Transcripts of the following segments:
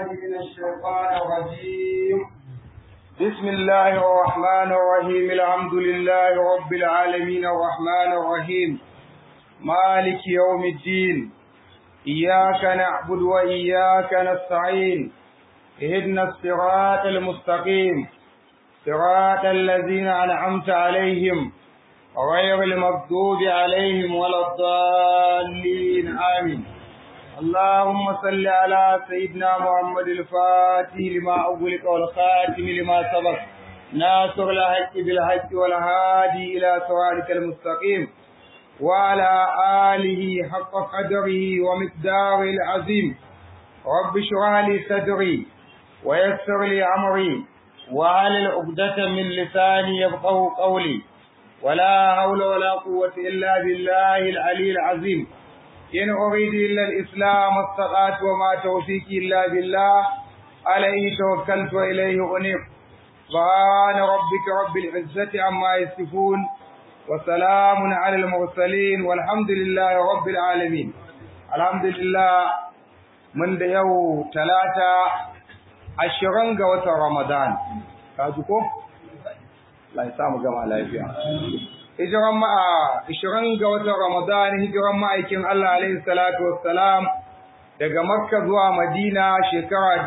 من الشيطان الرجيم بسم الله الرحمن الرحيم الحمد لله رب العالمين الرحمن الرحيم مالك يوم الدين إياك نعبد وإياك نستعين اهدنا الصراط المستقيم صراط الذين أنعمت عليهم غير المغضوب عليهم ولا الضالين آمين اللهم صل على سيدنا محمد الفاتح لما أغلق والخاتم لما سبق ناصر الحق بالحق والهادي إلى صراطك المستقيم وعلى آله حق قدره ومقداره العظيم رب اشرح لي صدري ويسر لي أمري وعلى عقدة من لساني يفقه قولي ولا حول ولا قوة إلا بالله العلي العظيم إن أريد إلا الإسلام استطعت وما توفيقي إلا بالله عليه توكلت وإليه أنيب سبحان ربك رب العزة عما يصفون وسلام على المرسلين والحمد لله رب العالمين الحمد لله من da yau talata ashirin ga watan Ramadan ka ji ko Allah ya samu gama lafiya hijiran ma'a 20 ga watan Ramadan hijiran ma'aikin Allah alaihi salatu wassalam daga Makka zuwa Madina shekara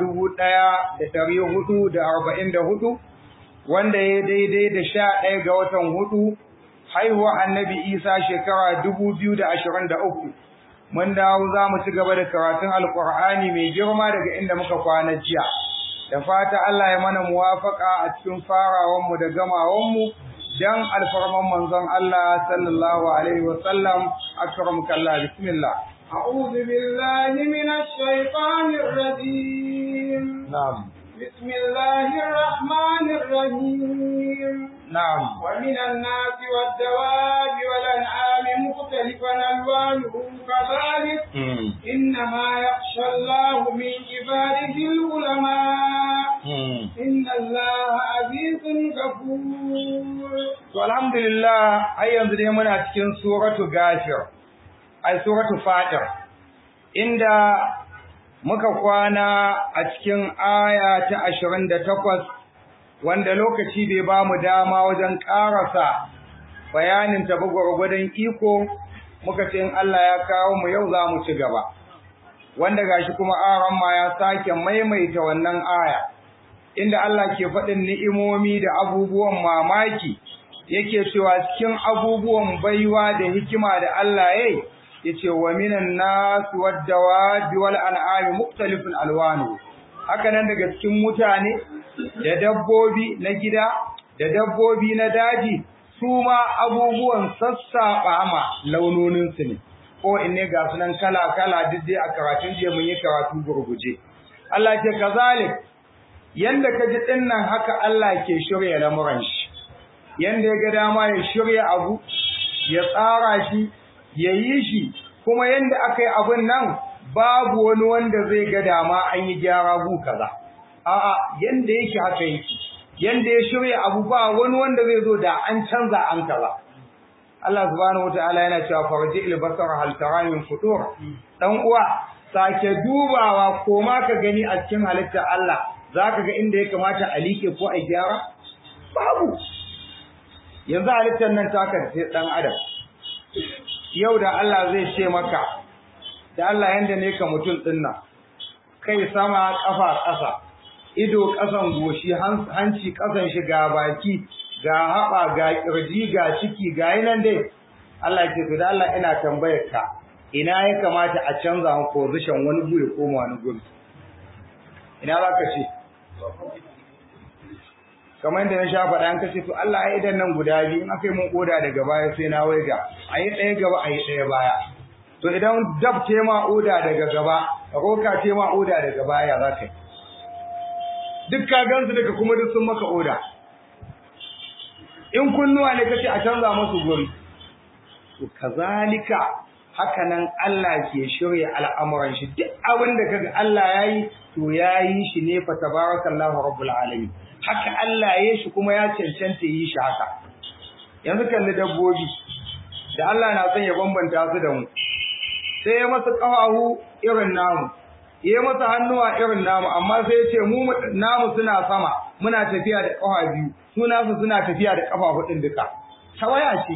1444 wanda ya daidai da 11 ga watan hudu haihuwa Annabi Isa shekara 2023 mun dawo za mu ci gaba da karatun Alƙur'ani mai girma daga inda muka kwana jiya da fata Allah ya mana muwafaka a cikin farawanmu da gamawanmu dan alfarman manzon Allah sallallahu alaihi wa sallam akramka Allah bismillah أعوذ بالله من الشيطان الرجيم نعم بسم الله الرحمن الرحيم نعم ومن الناس والدواب والأنعام مختلفا ألوانه كذلك إنما يخشى الله من عباده العلماء إن الله عزيز غفور والحمد لله har yanzu dai muna cikin suratu gafir ai suratu fatir inda muka kwana a cikin aya ta 28 wanda lokaci bai ba mu dama wajen karasa bayanin ta gwargwadon iko muka ce in Allah ya kawo mu yau za mu ci gaba wanda gashi kuma aran ma ya sake maimaita wannan aya inda Allah ke faɗin ni'imomi da abubuwan mamaki yake cewa cikin abubuwan baiwa da hikima da Allah yayi yace wa minan nas wad-dawabi wal an'ami mukhtalifun alwanu haka nan daga cikin mutane da dabbobi na gida da dabbobi na daji su ma abubuwan sassaɓa ma launonin su ne ko inne ga sunan kala kala duk dai a karatun je mun yi karatu gurguje Allah ce kazalik yanda ka ji dinnan haka Allah ke shirya lamuran shi yanda ya ga dama ya shirya abu ya tsara shi ya yi shi kuma yanda aka yi abun nan babu wani wanda zai ga dama an yi gyara gu kaza a'a yanda yake haka yake yanda ya shirya abu ba wani wanda zai zo da an canza an kaza Allah subhanahu wataala yana cewa farji il basar hal tara min futur dan uwa sake dubawa ko ma ka gani a cikin halittar Allah zaka ga inda ya kamata a like ko a gyara babu yanzu halittar nan taka sai dan adam yau da Allah zai ce maka da Allah yanda ne ka mutum din nan kai sama kafa ƙasa ido ƙasan goshi hanci ƙasan shi ga baki ga haɓa ga ƙirji ga ciki ga nan dai Allah ce to da Allah ina tambayar ka ina ya kamata a canza mu position wani guri ko wani guri ina za ka ce kamar yadda na sha faɗa an kace to Allah ya idan nan guda biyu in aka yi mun oda daga baya sai na waiga a yi ɗaya gaba a yi ɗaya baya to idan dab ce ma oda daga gaba roka ce ma oda daga baya za ka yi duk ka gansu daga kuma duk sun maka oda in kunnuwa ne kace a canza musu guri to kazalika haka nan Allah ke shirya al'amuran shi duk abin da kaga Allah yayi to yayi shi ne fa tabarakallahu rabbul alamin haka Allah ya shi kuma ya cancanta yi shi haka yanzu kalli dabbobi da Allah na son ya bambanta su da mu sai ya masa ƙafafu irin namu ya masa hannuwa irin namu amma sai ya ce mu namu suna sama muna tafiya da ƙafa biyu su nasu suna tafiya da ƙafa hudun duka tawaya ce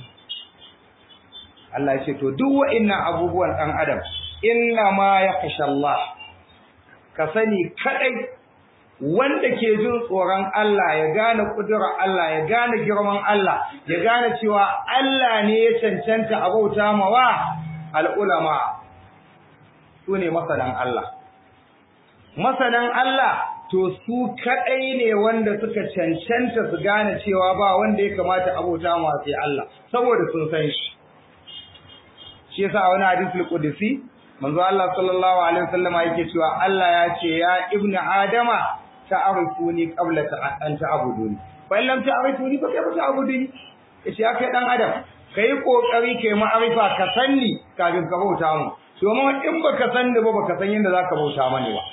Allah ya ce to duk wa'annan abubuwan ɗan adam inna ma yakhsha Allah ka sani kadai wanda ke jin tsoron Allah ya gane kudurar Allah ya gane girman Allah ya gane cewa Allah ne ya cancanta abauta mawa al'ulama su ne masanan Allah masanan Allah to su kadai ne wanda suka cancanta su gane cewa ba wanda ya kamata abauta mawa sai Allah saboda sun san shi shi yasa wani hadisul qudsi manzo Allah sallallahu alaihi wasallam yake cewa Allah ya ce ya ibnu adama ta'arifuni qabla an ta'buduni fa in lam ta'rifuni fa kayfa ta'buduni yace ya kai dan adam kai kokari kai ma'arifa ka sanni kafin ka bauta mu domin in baka sanni ba baka san yadda zaka bauta mani ba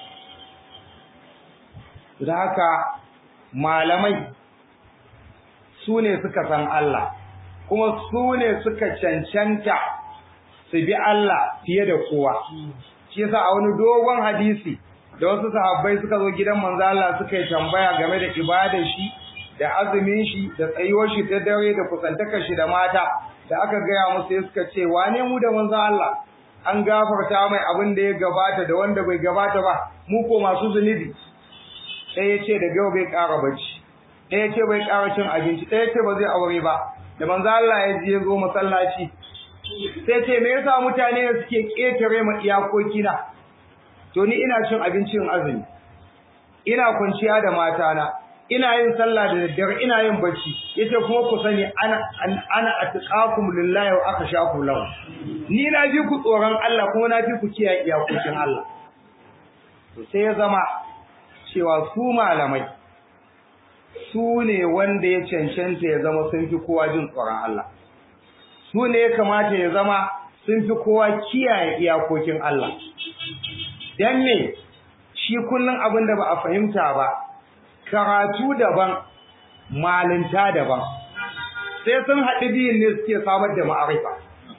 da haka malamai su ne suka san Allah kuma su ne suka cancanta su bi Allah fiye da kowa shi yasa a wani dogon hadisi da wasu sahabbai suka zo gidan manzo Allah suka yi tambaya game da ibadar shi da azumin shi da tsayuwar shi ta dare da kusantakar shi da mata da aka gaya musu sai suka ce wane mu da manzo Allah an gafarta mai abin da ya gabata da wanda bai gabata ba mu ko masu zunubi sai ya ce da gaba bai ƙara bacci ɗaya ya ce bai ƙara cin abinci ɗaya ya ce ba zai aure ba da manzo Allah ya je zo masallaci sai ce me yasa mutane suke ƙetare ma iyakoki na to ni ina cin abincin azumi ina kwanciya da matana ina yin sallah da daddare ina yin bacci yace kuma ku sani ana ana atqakum lillahi wa akhshakum lahu ni na fi ku tsoron Allah kuma na fi ku kiyaye iyakokin Allah to sai ya zama cewa su malamai su ne wanda ya cancanta ya zama sun fi kowa jin tsoron Allah su ne ya kamata ya zama sun fi kowa kiyaye iyakokin Allah dan me shi kullun abin da ba a fahimta ba karatu daban malinta daban sai sun haɗu biyun ne suke samar da ma'arifa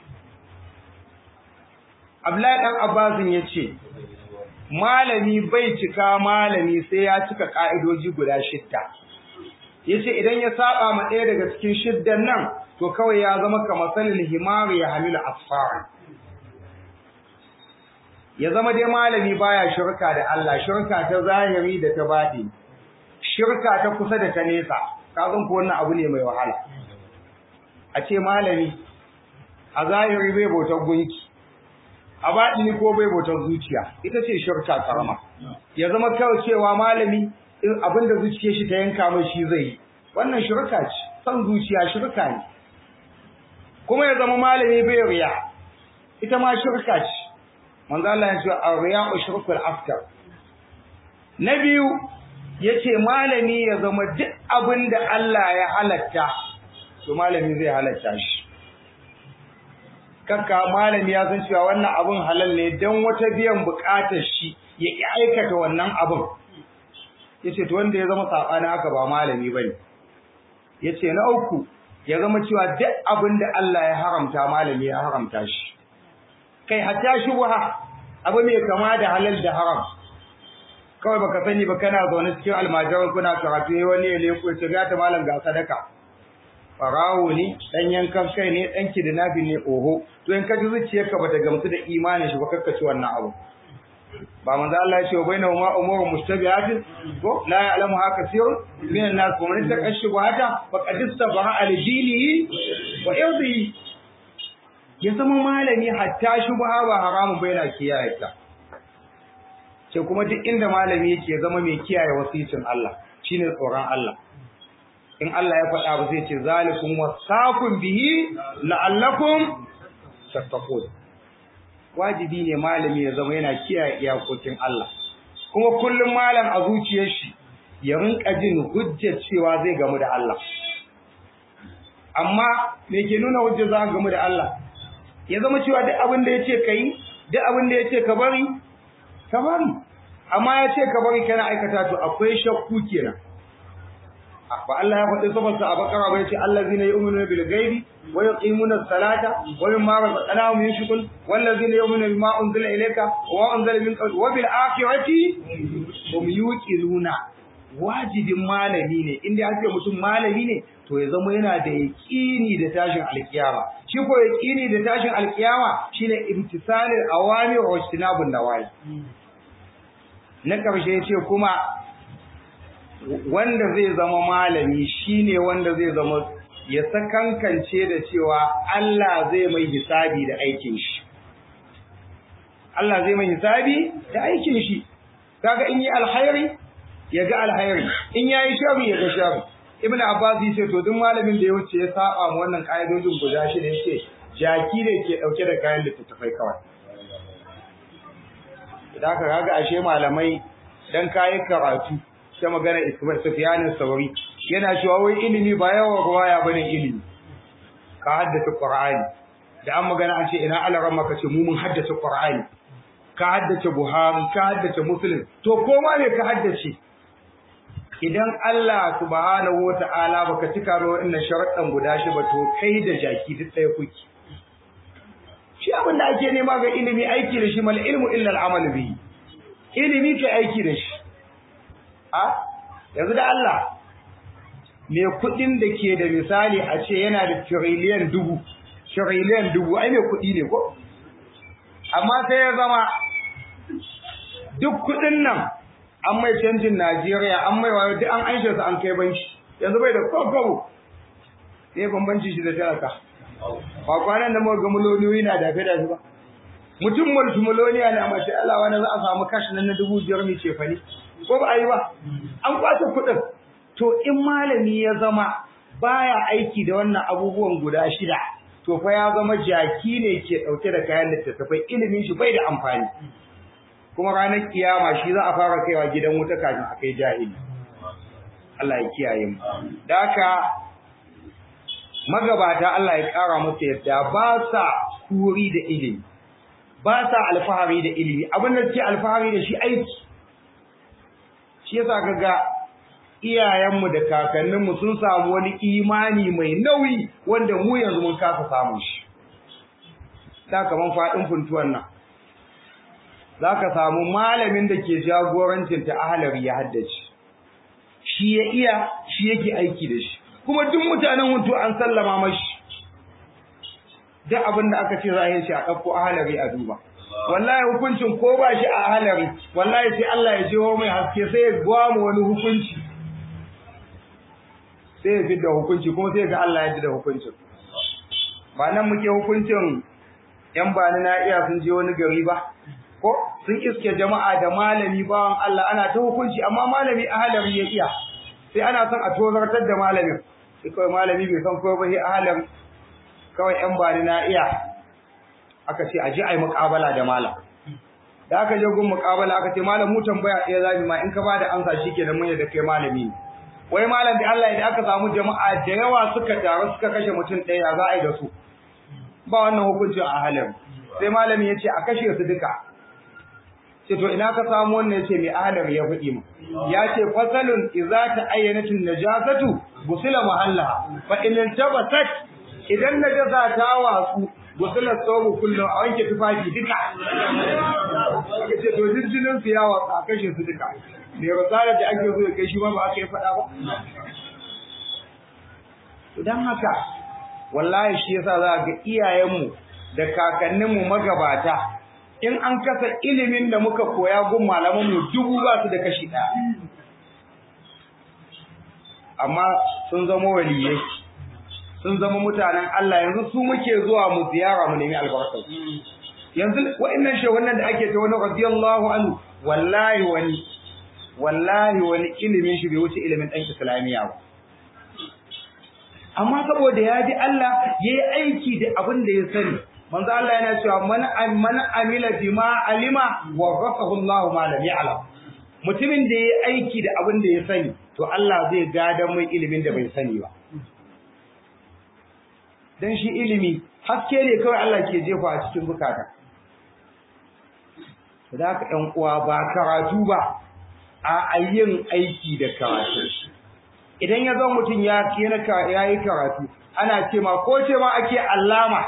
Abdullahi dan Abbasin ya ce malami bai cika malami sai ya cika ka'idoji guda shidda yace idan ya saba ma ɗaya daga cikin shiddan nan to kawai ya zama kamar salil himari ya hamilu asfara ya zama dai malami baya shirka da Allah shirka ta zahiri da ta baɗi shirka ta kusa da ta nesa ka san ko wannan abu ne mai wahala a ce malami a zahiri bai bautar gunki a baɗini ko bai bautar zuciya ita ce shirka karama ya zama kawai cewa malami abinda zuciyar shi ta yanka mai shi zai yi wannan shirka ce san zuciya shirka ne kuma ya zama malami bai riya ita ma shirka ce manzo Allah ya ce ar-riya'u shirkul afkar na biyu yace malami ya zama duk abinda Allah ya halatta to malami zai halatta shi kakka malami ya san cewa wannan abun halal ne dan wata biyan bukatar shi ya ki aikata wannan abun yace to wanda ya zama sabani haka ba malami bane yace na uku ya zama cewa duk abin da Allah ya haramta malami ya haramta shi kai hatta shubha abu mai kama da halal da haram kawai baka sani ba kana zaune cikin almajiran kuna karatu wani ya leko ya ce ga ta malam ga sadaka farawo ne dan yankan kai ne dan kidnapping ne oho to in ka ji zuciyarka bata gamsu da imanin shi ba kakkaci wannan abu ba manzo Allah ya ce bainahu ma umuru mustabihat ko la ya'lamu haka sirrun min an-nas wa man takashshuhata faqad istabaha al-dinihi wa irdihi ya zama malami hatta shubha ba haramun bai na kiyaye ta ce kuma duk inda malami yake zama mai kiyaye wasicin Allah shine tsoron Allah in Allah ya faɗa ba zai ce zalikum wasaqum bihi la'allakum tattaqun wajibi ne malami ya zama yana kiyaye iyakokin Allah kuma kullum malam a zuciyar shi ya rinka jin hujjar cewa zai gamu da Allah amma me ke nuna hujjar za ka gamu da Allah ya zama cewa duk abin da yace kai duk abin da yace ka bari ka bari amma yace ka bari kana aikata to akwai shakku kenan ba Allah ya faɗi sabarsa a bakara bai ce allazina yu'minuna bil ghaibi wa yuqimuna as-salata wa mimma razaqnahum yunfiqun wallazina yu'minuna bima unzila ilayka wa unzila min qabl wa bil akhirati hum yuqinuna wajibin malami ne inda ya ce mutum malami ne to ya zama yana da yaqini da tashin alkiyama shi ko yaqini da tashin alkiyama shine imtisalil awamir wa ijtinabun nawahi na karshe yace kuma wanda zai zama malami shine wanda zai zama ya sakankance da cewa Allah zai mai hisabi da aikin shi Allah zai mai hisabi da aikin shi kaga in yi alkhairi ya ga alkhairi in yayi sharri ya ga sharri ibnu abbas yace to duk malamin da ya wuce ya saba mu wannan kaidojin guda shi ne yace jaki ne ke dauke da kayan littattafai kawai idan ka kaga ashe malamai dan kayi karatu ta magana Sufyan Sauri yana cewa wai ilimi ba yawan ruwaya bane ilimi ka haddace Qur'ani da an magana an ce ina alaran maka ce mu mun haddace Qur'ani ka haddace Buhari ka haddace Muslim to koma ne ka haddace idan Allah subhanahu wata'ala baka cika ba wannan sharaɗan guda shi ba to kai da jaki duk ɗaya kuke shi abin da ake nema ga ilimi aiki da shi mal ilmu illa al-amal bihi ilimi kai aiki da shi a yanzu da Allah me kudin da ke da misali a ce yana da trillion dubu trillion dubu ai me kudi ne ko amma sai ya zama duk kudin nan an mai canjin Najeriya an mai wayo duk an aishe su an kai banki yanzu bai da kokobo sai bambanci shi da talaka ba kwanan da muka ga muloniyoyi na dafe da ba mutum multimiloniya ne amma sai Allah wani za a samu kashi nan na dubu biyar mai cefane ko ba a yi ba an kwace kuɗin to in malami ya zama baya aiki da wannan abubuwan guda shida to fa ya zama jaki ne ke ɗauke da kayan littattafai ilimin shi bai da amfani kuma ranar kiyama shi za a fara kaiwa gidan wuta kafin a kai jahili Allah ya kiyaye mu da haka magabata Allah ya ƙara musu yadda ba sa kuri da ilimi ba sa alfahari da ilimi abin da suke alfahari da shi aiki shi yasa kaga iyayenmu da kakanninmu sun samu wani imani mai nauyi wanda mu yanzu mun kasa samun shi da kaman faɗin funtuwan nan za ka samu malamin da ke jagorancin ta ahalari ya haddace shi ya iya shi yake aiki da shi kuma duk mutanen hutu an sallama mashi duk abin da aka ce za a yi shi a ɗauko ahalari a duba wallahi hukuncin ko ba shi a ahalari wallahi sai Allah ya jiho mai haske sai ya gwamu wani hukunci sai ya fidda hukunci kuma sai ga Allah ya ji da hukuncin ba nan muke hukuncin yan bani na iya sun je wani gari ba ko sun iske jama'a da malami bawan Allah ana ta hukunci amma malami ahalari ya iya sai ana son a tozartar da malamin sai kawai malami bai san ko ba sai ahalari kawai yan bani na iya aka ce aje ai muƙabala da malam da aka je gun muƙabala aka ce malam mu tambaya ɗaya zabi ma in ka bada amsa shikenan mun yadda kai malami ne wai malam da Allah idan aka samu jama'a da yawa suka taru suka kashe mutum ɗaya za a yi da su ba wannan hukuncin a halin sai malami ya ce a kashe su duka ce to ina ka samu wannan yace mai ahalar ya faɗi mu ya ce fasalun idza ta ayyanatin najasatu busila mahalla fa in tabasat idan najasa ta wasu busila tsobu kullum a wanke tufafi duka aka ce to jinjinin su ya watsa a kashe su duka me rasala da ake zo kai shi ma ba aka yi faɗa ba to dan haka wallahi shi yasa za ga iyayenmu da kakanninmu magabata in an kasa ilimin da muka koya gun malamanmu dubu ba su da kashi ɗaya amma sun zama waliyai sun zama mutanen Allah yanzu su muke zuwa mu ziyara mu nemi albarkar yanzu wa'annan shehunan da ake ta wani radiyallahu anhu wallahi wani wallahi wani ilimin shi bai wuce ilimin ɗan islamiyya ba amma saboda ya ji Allah ya yi aiki da abin da ya sani manzo Allah yana cewa man man amila bima alima wa rafahu Allah ma lam ya'lam mutumin da yayi aiki da abin da ya sani to Allah zai gada mai ilimin da bai sani ba dan shi ilimi haske ne kawai Allah ke jefa a cikin bukata da haka ƴan uwa ba karatu ba a ayyin aiki da karatu idan ya zo mutum ya ya yi karatu ana ce ma ko ce ma ake allama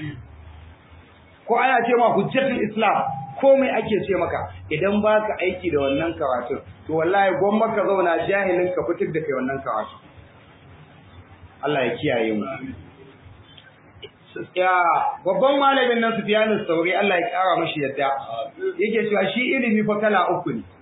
ko ana ce ma hujjatul islam komai ake ce maka idan baka aiki da wannan karatun to wallahi gwamma ka zauna jahilin ka fitar da kai wannan karatu Allah ya kiyaye mu ya babban malamin nan Sufyanu Sauri Allah ya kara mashi yadda yake cewa shi ilimi fa kala uku ne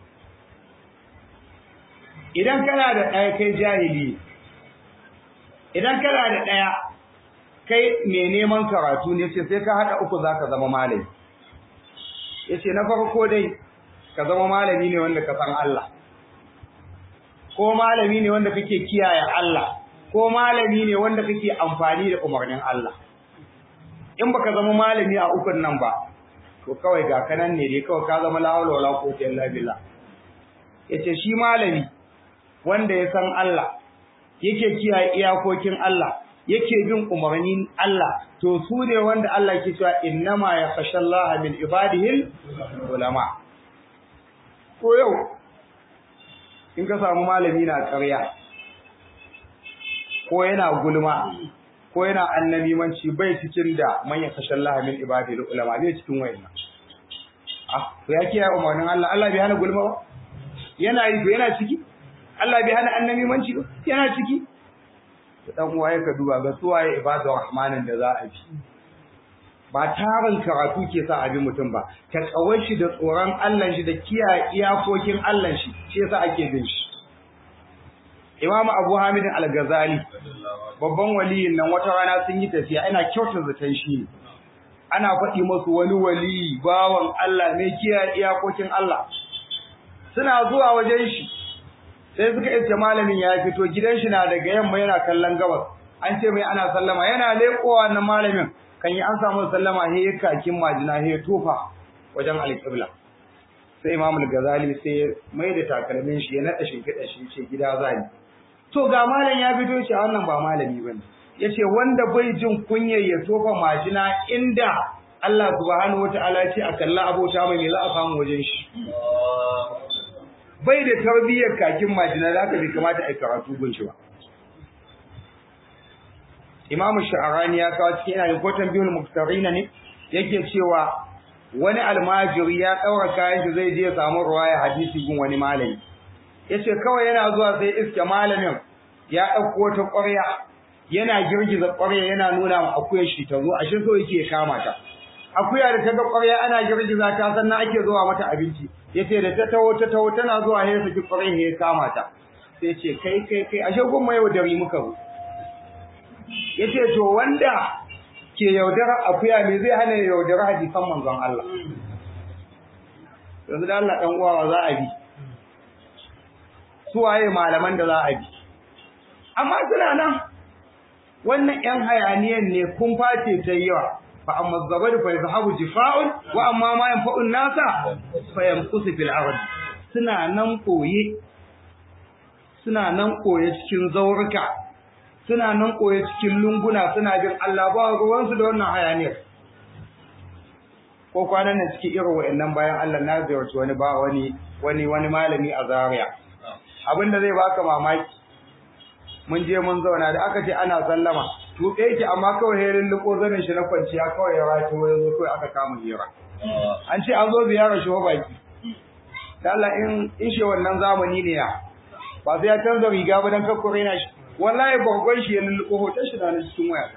idan kana da ɗaya kai jahili idan kana da ɗaya kai mai neman karatu ne ce sai ka haɗa uku za ka zama malami ya ce na farko dai ka zama malami ne wanda ka san Allah ko malami ne wanda kake kiyaye Allah ko malami ne wanda kake amfani da umarnin Allah in baka zama malami a ukun nan ba to kawai ga kanan ne dai kawai ka zama la hawla wala quwwata illa billah yace shi malami wanda ya san Allah yake kiyaye iyakokin Allah yake bin umarnin Allah to su ne wanda Allah ke cewa innama yakhshallaha min ibadihi ulama ko yau in ka samu malami na ƙarya ko yana gulma ko yana annabimanci bai cikin da man yakhshallaha min ibadihi ulama bai cikin wayannan ah to ya kiyaye umarnin Allah Allah bai hana gulma ba yana yi to yana ciki Allah bai hana annabi manci ba yana ciki to dan uwaye ka duba ga suwaye ibadu rahmanin da za a bi ba tarin karatu ke sa abi mutum ba ta tsawon shi da tsoron Allah shi da kiyaye iyakokin Allah shi shi yasa ake bin shi Imam Abu Hamid Al-Ghazali babban waliyin nan wata rana sun yi tafiya ina kyautar zaton shi ana faɗi masu wani wali bawan Allah ne kiyaye iyakokin Allah suna zuwa wajen shi sai suka iske malamin ya fito gidan shi na daga yamma yana kallon gabas an ce mai ana sallama yana leƙowa na malamin kan yi an samu sallama he ya kakin majina he ya tofa wajen alƙibla sai imam al-ghazali sai ya mai da takalmin shi ya naɗa shimfiɗa shi ce gida zani to ga malam ya fito shi a wannan ba malami bane yace wanda bai jin kunyar ya tofa majina inda Allah subhanahu wataala ce a kalla abota mai me za a samu wajen shi bai da tarbiyyar kakin majina da aka bai kamata a karatu gun shi ba Imam Sha'arani ya kawo cikin yana rikotan biyul muktarina ne yake cewa wani almajiri ya daura kayan shi zai je ya samu ruwaya hadisi gun wani malami yace kawai yana zuwa sai iske malamin ya dauko ta ƙwarya yana girgiza ƙwarya yana nuna ma akuyar shi ta zo ashe so yake kama ta akuya da ta ga ƙwarya ana girgiza ta sannan ake zuwa mata abinci yace da ta taho ta taho tana zuwa he saki ƙwarya he kama ta sai ce kai kai kai ashe gun mai yaudari muka zo yace to wanda ke yaudara akuya me zai hana yaudara hadisan manzon Allah yanzu da Allah dan uwa za a bi su waye malaman da za a bi amma suna nan wannan yan hayaniyan ne kun face ta yawa fa amma zabadu fa yazhabu jifa'un wa amma ma yanfa'un nasa fa yamkusu fil ard suna nan koye suna nan koye cikin zaurika suna nan koye cikin lunguna suna jin Allah ba ruwansu da wannan hayaniyar ko kwanan nan cikin irin wa'annan bayan Allah na ziyarci wani ba wani wani wani malami a Zaria abinda zai baka mamaki mun je mun zauna da aka ce ana sallama to yake amma kawai herin liko zanin shi na kwanciya kawai ya rato ya zo kawai aka kama hira an ce an zo ziyarar shi baki da Allah in in shi wannan zamani ne ya ba sai ya canza riga ba dan kakkure na shi wallahi bargon shi ya lulluɓo hoton shi na cikin waya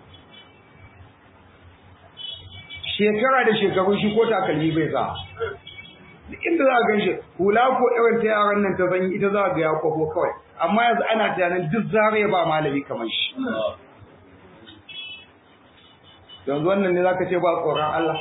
shekara da shekaru shi ko takalmi bai sa duk inda za a gan shi hula ko irin ta yaran nan ta zanyi ita za a ga ya kwafo kawai amma yanzu ana tunanin duk zare ba malami kamar shi yanzu wannan ne zaka ce ba tsoron Allah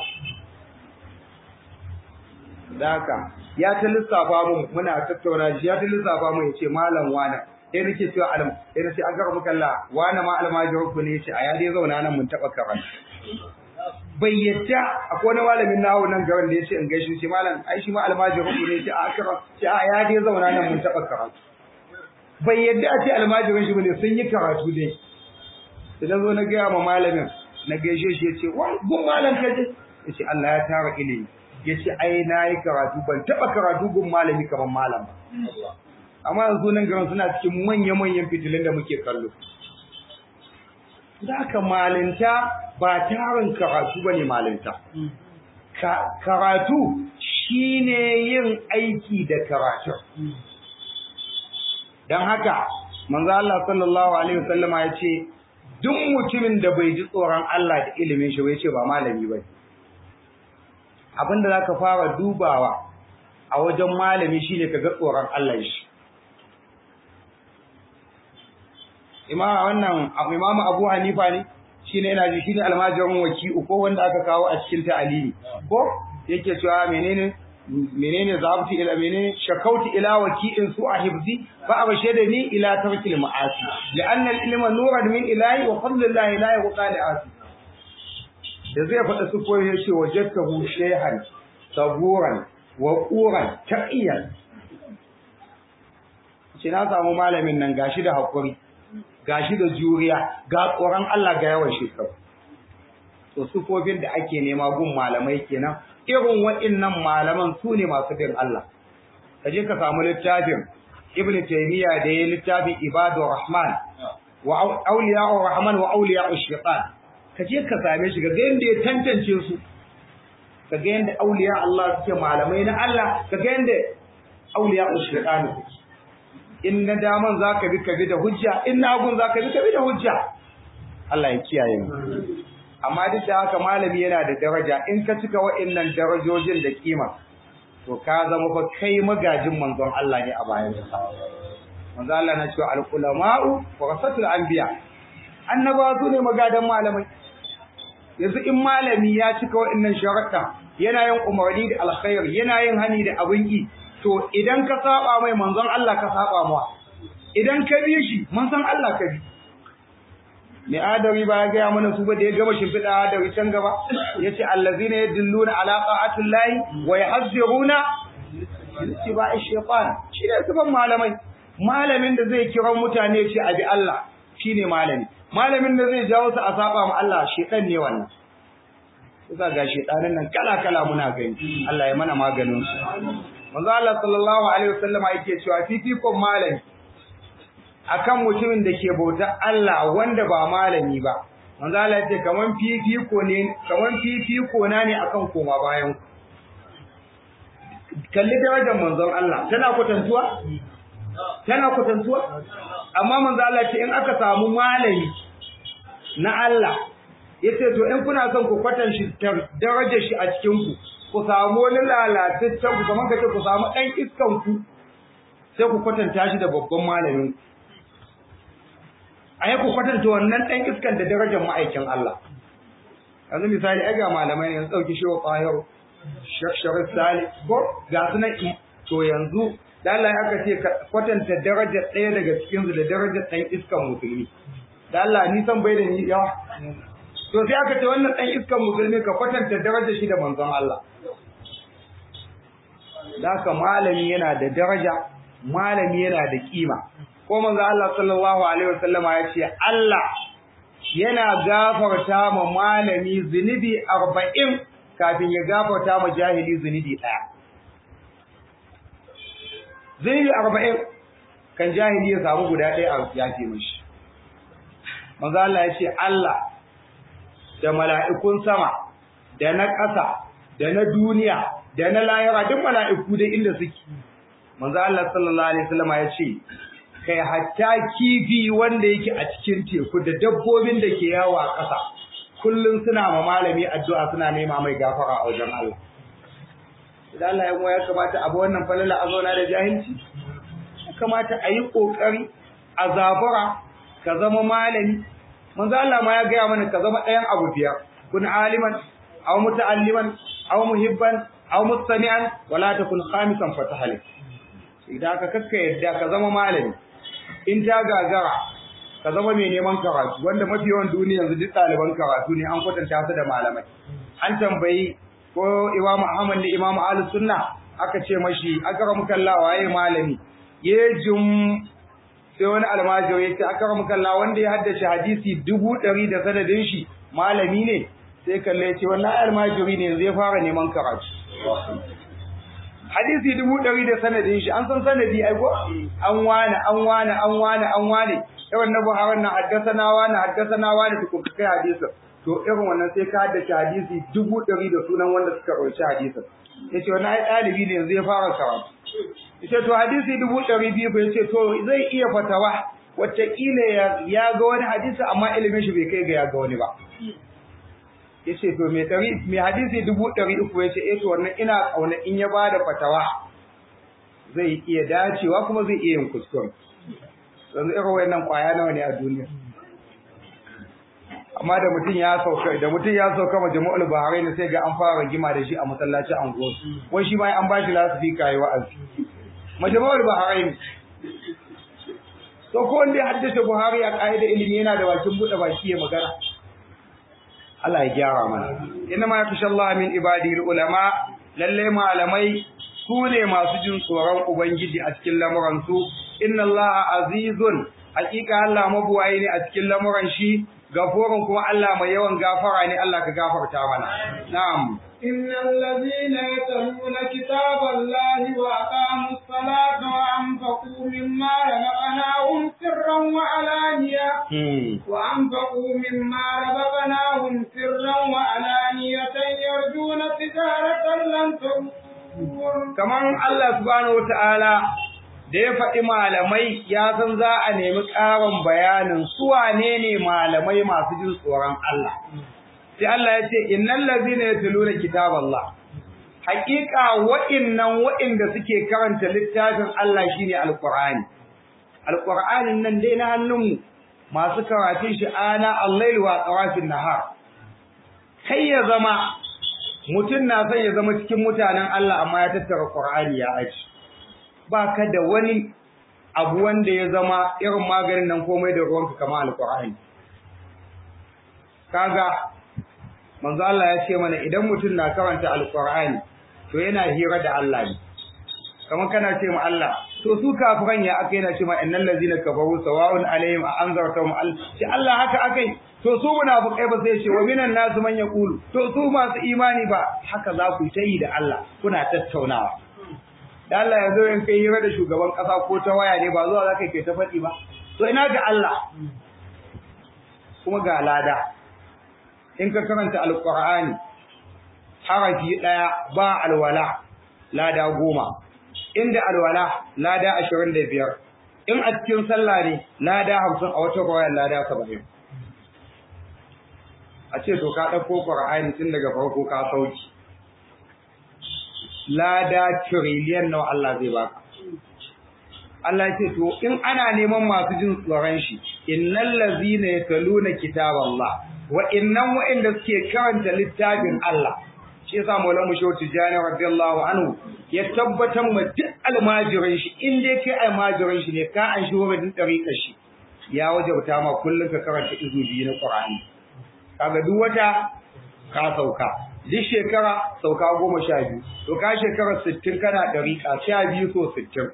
da haka ya ta lissafa mu muna tattauna shi ya ta lissafa mu ya ce malam wani sai nake cewa alam sai nace an gara muka Allah wani ma almajirin ku ne yace a ya dai zauna nan mun taba karanta bai yadda akwai wani malamin nawo nan garin da yace in gaishe shi malam ai shi ma almajirin ku ne yace a akara ce a ya dai zauna nan mun taba karatu bai yadda a ce almajirin shi bane sun yi karatu dai idan zo na ga ma malamin na gaishe shi yace wa gun malam kaje yace Allah ya tara ilimi yace ai nayi karatu ban taba karatu gun malami kaman malam ba amma yanzu nan garin suna cikin manya-manyan fitilun da muke kallo da ka malinta ba tarin karatu ba ne malinta karatu shine yin aiki da karatu don haka manzo Allah sallallahu alaihi wasallama ya ce duk mutumin da bai ji tsoron Allah da ilimin shi bai ce ba malami ba abinda zaka fara dubawa a wajen malami shine kaga tsoron Allah shi imama wannan imamu Abu Hanifa ne shine yana ji shine almajirin waki'u ko wanda aka kawo a cikin ta'alili ko yake cewa menene menene zabti ila menene shakauti ila waki'in su a hibzi fa abashadani ila tarkil ma'asi li'anna al-ilma nuran min ilahi wa fadlullahi la yuqa li asi da zai faɗa su koyi yace wajadtahu shayhan saburan wa quran taqiyan shi na samu malamin nan gashi da hakuri gashi da juriya ga tsoron Allah ga yawan shekaru to sufofin da ake nema gun malamai kenan irin waɗannan malaman su ne masu bin Allah kaje ka samu littafin Ibn Taymiyyah da ya littafin Ibadur Rahman wa Awliya'ur Rahman wa Awliya'ush Shaitan kaje ka same shi ga yanda ya tantance su kaga yanda awliya Allah suke malamai na Allah kaga yanda Awliya'ush Shaitan suke in na daman za ka bi ka bi da hujja in na hagun za ka bi ka bi da hujja Allah ya kiyaye mu amma duk da haka malami yana da daraja in ka cika wa'annan darajojin da kima to ka zama fa kai magajin manzon Allah ne a bayan sa manzo Allah na cewa al-ulama'u warasatul anbiya annabawa su ne magadan malamai yanzu in malami ya cika wa'annan sharuɗa yana yin umarni da alkhair yana yin hani da abin yi to idan ka saba mai manzon Allah ka saba mawa idan ka bi shi manzon Allah ka bi mai adari ba ya gaya mana su ba da ya gama shimfiɗa adari can gaba ya ce allazina yadulluna ala qa'atil lahi wa yahziruna ittiba'i shaytan shi ne sifan malamai malamin da zai kira mutane ce abi Allah shine malami malamin da zai jawo su a saba ma Allah shedan ne wannan kusa ga shedanin nan kala kala muna gani Allah ya mana maganin su manzo Allah sallallahu alaihi wasallama yake cewa fifikon malami akan mutumin da ke bautar Allah wanda ba malami ba manzo Allah yace kaman fifiko ne kaman fifiko na ne akan koma bayan kalli darajar manzon Allah tana kwatantuwa tana kwatantuwa amma manzo Allah yace in aka samu malami na Allah yace to in kuna son ku kwatan shi darajar shi a cikin ku ku samu wani lalataccen ku kamar kace ku samu dan iskan ku sai ku kwatanta shi da babban malamin ku a yi ku kwatanta wannan ɗan iskan da darajar ma'aikin Allah. Yanzu misali, ai ga malamai ne yanzu ɗauki shi wa ƙwayar shaksharar sali, ko ga su na to yanzu, Allah ya aka ce kwatanta darajar ɗaya daga cikinsu da darajar ɗan iskan musulmi. Da Allah nisan bai da ni yawa. To sai aka ce wannan ɗan iskan musulmi ka kwatanta darajar shi da manzon Allah. Da haka malami yana da daraja, malami yana da kima. ko manzo Allah sallallahu alaihi wasallama ya ce Allah yana gafarta ma malami zunubi 40 kafin ya gafarta ma jahili zunubi daya zunubi 40 kan jahili ya samu guda ɗaya a yafe mishi manzo Allah ya ce Allah da mala'ikun sama da na ƙasa da na duniya da na lahira duk mala'iku da inda suke manzo Allah sallallahu alaihi wasallama ya ce kai hatta kifi wanda yake a cikin teku da dabbobin da ke yawo a ƙasa kullum suna ma malami addu'a suna nema mai gafara a wajen Allah idan Allah ya mu ya kamata abu wannan falala a zauna da jahilci ya kamata a yi ƙoƙari a zabura ka zama malami manzo Allah ma ya gaya mana ka zama ɗayan abu biyar kun aliman aw muta'alliman aw muhibban aw mustami'an wala takun khamisan fatahalik idan ka kakka yadda ka zama malami in ta gagara ka zama mai neman karatu wanda mafi yawan duniya yanzu duk ɗaliban karatu ne an kwatanta su da malamai an tambayi ko Imam Ahmad da Imam Ali Sunna aka ce mashi akram kallah waye malami yejum sai wani almajiri ya ce akram kallah wanda ya haddace hadisi dubu ɗari da sanadin shi malami ne sai kalle ce wannan almajiri ne zai fara neman karatu hadisi dubu ɗari da sanadin shi an san sanadi ai ko an wane an wane an wane an wane irin na buharin na haddasana wane haddasana wane tukun ka kai hadisin to irin wannan sai ka haddace hadisi dubu ɗari da sunan wanda suka ɗauki hadisin ya ce wani ai ɗalibi ne yanzu ya fara karatu ya ce to hadisi dubu ɗari biyu ba ya ce to zai iya fatawa wataƙila ya ga wani hadisi amma ilimin shi bai kai ga ya ga wani ba ya ce to mai ɗari mai hadisi dubu ɗari uku ya ce eh to wannan ina ƙauna in ya bada fatawa zai iya dacewa kuma zai iya yin kuskure yanzu irin wayannan ƙwaya nawa ne a duniya amma da mutum ya sauka da mutum ya sauka ma jama'ul bahari ne sai ga an fara rigima da shi a masallacin anguwa wai shi ma an ba shi lasifika yi wa'azi majama'ul bahari ne to ko wanda ya haddace buhari a ƙa'ida ilimi yana da bakin buɗe baki ya magana Allah ya gyara mana inna ma yakhsha Allah min ibadihi ulama lalle malamai su ne masu jin tsoron ubangiji a cikin lamuran su inna Allah azizun hakika Allah mabuwayi ne a cikin lamuran shi gafurun kuma Allah mai yawan gafara ne Allah ka gafarta mana na'am إن الذين يتلون كتاب الله وأقاموا الصلاة وأنفقوا مما رزقناهم سرا وعلانية وأنفقوا مما رزقناهم سرا وعلانية يرجون تجارة لن تبور كمان الله سبحانه وتعالى da ya faɗi malamai ya san za a nemi ƙarin bayanin su wane ne malamai masu jin tsoron Allah sai Allah ya ce innal ladzina yatluna kitaballah haqiqa wa'innan wa'inda suke karanta littafin Allah shine alqur'ani alqur'anin nan dai na hannunmu masu karatun shi ana al-lail wa qarafin nahar kai ya zama mutum na son ya zama cikin mutanen Allah amma ya tattara qur'ani ya aji ba ka da wani abu wanda ya zama irin maganin nan komai da ruwanka kamar alqur'ani kaga manzo Allah ya ce mana idan mutum na karanta alqur'ani to yana hira da Allah ne kamar kana ce ma Allah to su kafiran ya aka yana ce ma innal ladzina kafaru sawa'un alaihim a anzartahum al shi Allah haka akai to su munafikai ba sai ce wa minan nasu man yaqulu to su masu imani ba haka za ku ta yi da Allah kuna tattaunawa da Allah ya zo in kai hira da shugaban kasa ko ta waya ne ba zuwa za ka kai ta faɗi ba to ina ga Allah kuma ga lada in ka karanta alqur'ani harafi daya ba alwala lada goma inda alwala lada 25 in a cikin sallah ne lada 50 a wata rawaya lada 70 a ce to ka dauko qur'ani tun daga farko ka sauki lada trillion nawa Allah zai baka Allah ce to in ana neman masu jin tsoron shi innal ladzina yataluna kitaballah wa innan wa'inda suke karanta littafin Allah shi yasa Maulana Shehu Tijani radiyallahu anhu ya tabbatar ma duk almajirin shi in dai kai almajirin shi ne ka an shi wurin dariƙar shi ya wajabta ma kullum ka karanta izu biyu na Qur'ani kaga duk wata ka sauka duk shekara sauka goma sha biyu to ka shekara sittin kana dariƙa sha biyu so sittin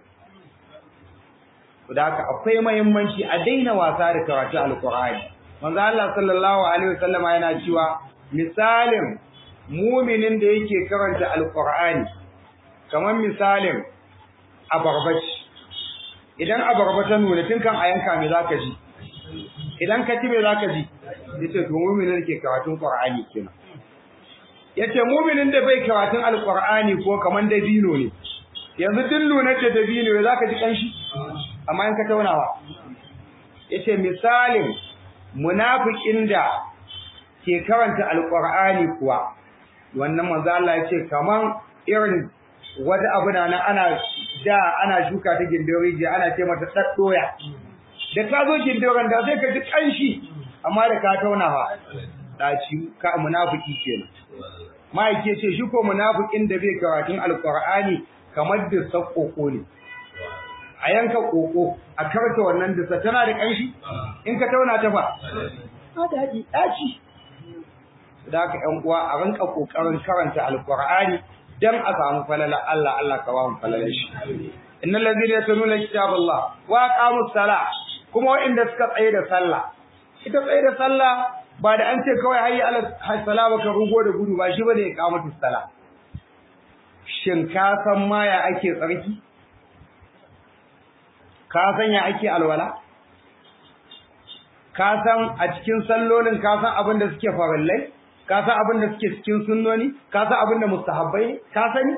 da haka akwai muhimmanci a daina wasa da karatu alqur'ani manzo Allah sallallahu alaihi wasallama yana cewa misalin muminin da yake karanta alqur'ani kamar misalin abarbaci idan abarba ta nuna tun kan ayanka me zaka ji idan ka ci me zaka ji yace to muminin da ke karatun qur'ani kenan yace muminin da bai karatun alqur'ani ko kamar dabino ne yanzu duk lunar da dabino zaka ji kanshi amma in ka taunawa yace misalin munafikin da ke karanta alqur'ani kuwa wannan manzo Allah yace kaman irin wata abu na ana da ana shuka ta gindin rijiya ana ce mata daddoya da ka zo gindin da sai ka ji kanshi amma da ka taunawa daci ka munafiki kenan mai ke ce shi ko munafikin da bai karatun alqur'ani kamar da sakoko ne a yanka koko a karta wannan disa tana da ƙanshi in ka tauna ta fa ta daji daci da haka ƴan uwa a rinka kokarin karanta alqur'ani dan a samu falala Allah Allah ka ba mu falalar shi innal ladina yatluna kitaballah wa aqamus sala kuma wa'inda suka tsaye da sallah ita tsaye da sallah ba da an ce kawai hayya ala salama ka rugo da gudu ba shi bane iqamatus sala shin ka san ma ya ake tsarki ka san ya ake alwala ka san a cikin sallolin ka san abin da suke farallai ka san abin da suke cikin sunnoni ka san abin da mustahabbai ne ka sani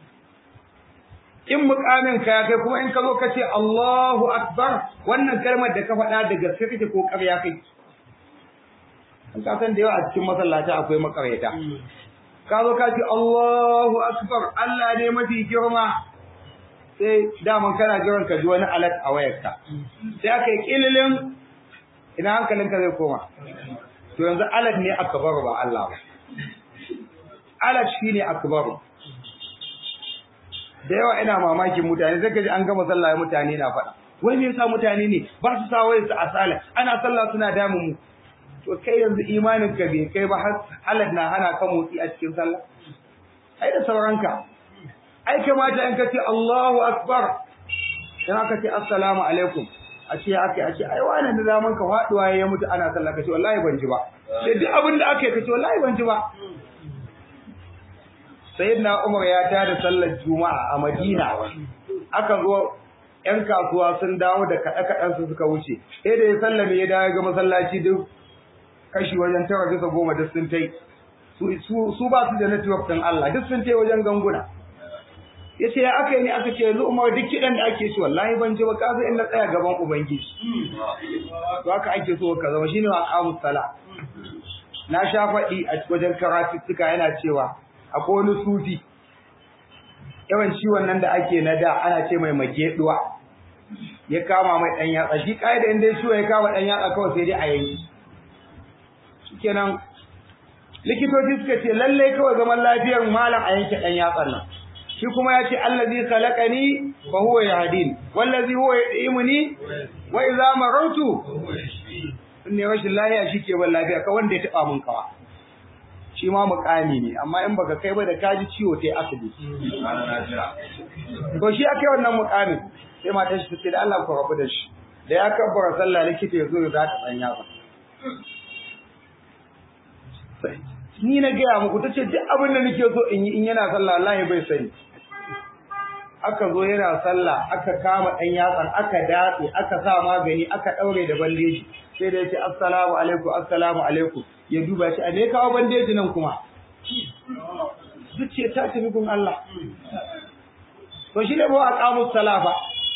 in mukamin ka ya kai kuma in ka zo ka ce Allahu akbar wannan kalmar da ka faɗa da gaske kake ko ƙarya kai an ka san da yawa a cikin masallaci akwai makaryata ka zo ka ce Allahu akbar Allah ne mafi girma sai daman kana jiran ka ji wani alat a wayarka sai aka yi kililin ina hankalinka zai koma to yanzu alat ne akbaru ba Allah ba alat shine akbaru da yawa ina mamakin mutane sai kaji an gama sallah mutane na faɗa wai me yasa mutane ne ba su sa wayar su a sala ana sallah suna damun mu to kai yanzu imanin ka bai kai ba har alat na hana ka motsi a cikin sallah ai da sauranka ai kamata in ka ce Allahu akbar dan aka ce assalamu alaikum a ce aka a ce ai wannan da zaman ka faduwa ya mutu ana sallah ka ce wallahi ban ji ba sai duk abin da aka yi ka ce wallahi ban ji ba sayyidina Umar ya tada sallar juma'a a Madina aka zo ƴan kasuwa sun dawo da kaɗe-kaɗen su suka wuce sai da ya sallame ya dawo ga masallaci duk kashi wajen tara bisa goma duk sun tai su ba su da network ɗin Allah duk sun tai wajen ganguna ya ce ya aka yi ne aka ce yanzu umar duk kiɗan da ake ci wallahi ban ji ba ka in na tsaya gaban ubangiji to haka ake so ka zama shine wa qamus sala na sha faɗi a wajen karatuttuka yana cewa akwai wani sufi yawan ciwon nan da ake na da ana ce mai mageduwa ya kama mai ɗan yatsa shi ƙa'ida in dai ciwo ya kama ɗan yatsa kawai sai dai a yanki shikenan likitoci suka ce lallai kawai zaman lafiyar malam a yanke ɗan yatsan nan shi kuma ya ce allazi khalaqani fa huwa yahdin wallazi huwa yudimuni wa idza marartu ne rashin lafiya shike ban lafiya ka wanda ya taba mun kawa shi ma mukami ne amma in baka kai ba da kaji ciwo tai asibiti to shi akai wannan mukamin sai matar shi tace da Allah ku rabu da shi da ya kabbara sallah likita ya zo ya zata tsanya ba ni na gaya muku tace duk abin da nake so in yi in yana sallah wallahi bai sani aka zo yana sallah aka kama ɗan yatsan aka datse aka sa magani aka ɗaure da bandeji sai da yace assalamu alaikum assalamu alaikum ya duba shi a me kawo bandeji nan kuma zuciya ta tafi gun Allah to shi ne ba a kamus salafa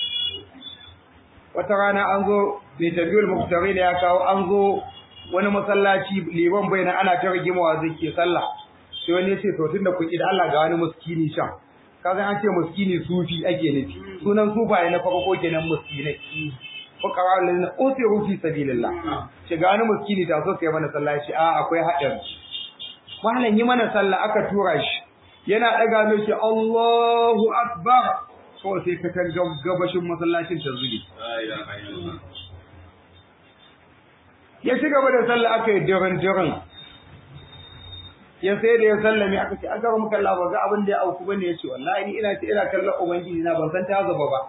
wata rana an zo mai tabiyul muktari da ya kawo an zo wani masallaci liban bai na ana ta rigimawa zai ke sallah sai wani ya ce to tunda kuɗi da Allah ga wani muskini can kaga an ce muskini sufi ake nufi sunan sufaye na farko kenan muskinai fuqara lillazina usiru fi sabilillah ce ga wani muskini ta so kai mana sallah shi a akwai hadin malam yi mana sallah aka tura shi yana daga mai shi Allahu akbar kawai sai ka kan gabashin masallacin ta zubi ya ci gaba da sallah aka yi dirin dirin ya sai da ya sallame aka ce aka muka Allah ba ga abin da ya auku bane ya ce wallahi ni ina ce ina kallon ubangiji na ban san ta zaba ba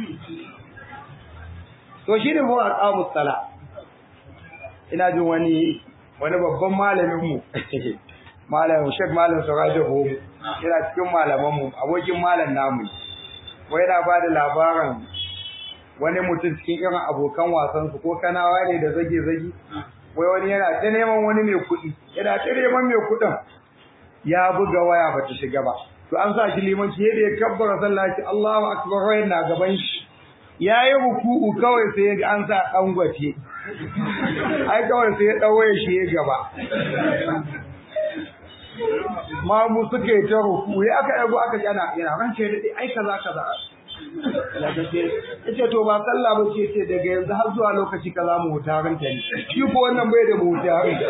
to shi ne huwa aqamus sala ina jin wani wani babban malamin mu malamin Sheikh Malam Surajo Bo yana cikin malaman mu abokin malam namu wai yana ba da labarin wani mutum cikin irin abokan wasan su ko kanawa ne da zage zage wai wani yana ta neman wani mai kuɗi yana ta neman mai kuɗin ya buga waya ba ta shiga ba to an sa shi limanci yadda ya kabbara sallah shi Allahu akbar wai na gaban shi yayi ruku'u kawai sai ya ga an sa dan gwace ai kawai sai ya dawoye shi ya gaba ma mu suke ta ruku ya aka yago aka yana yana ranke da ai kaza kaza yace to ba sallah ba ce ce daga yanzu har zuwa lokaci kaza mu huta ranta ne shi ko wannan bai da mu huta ran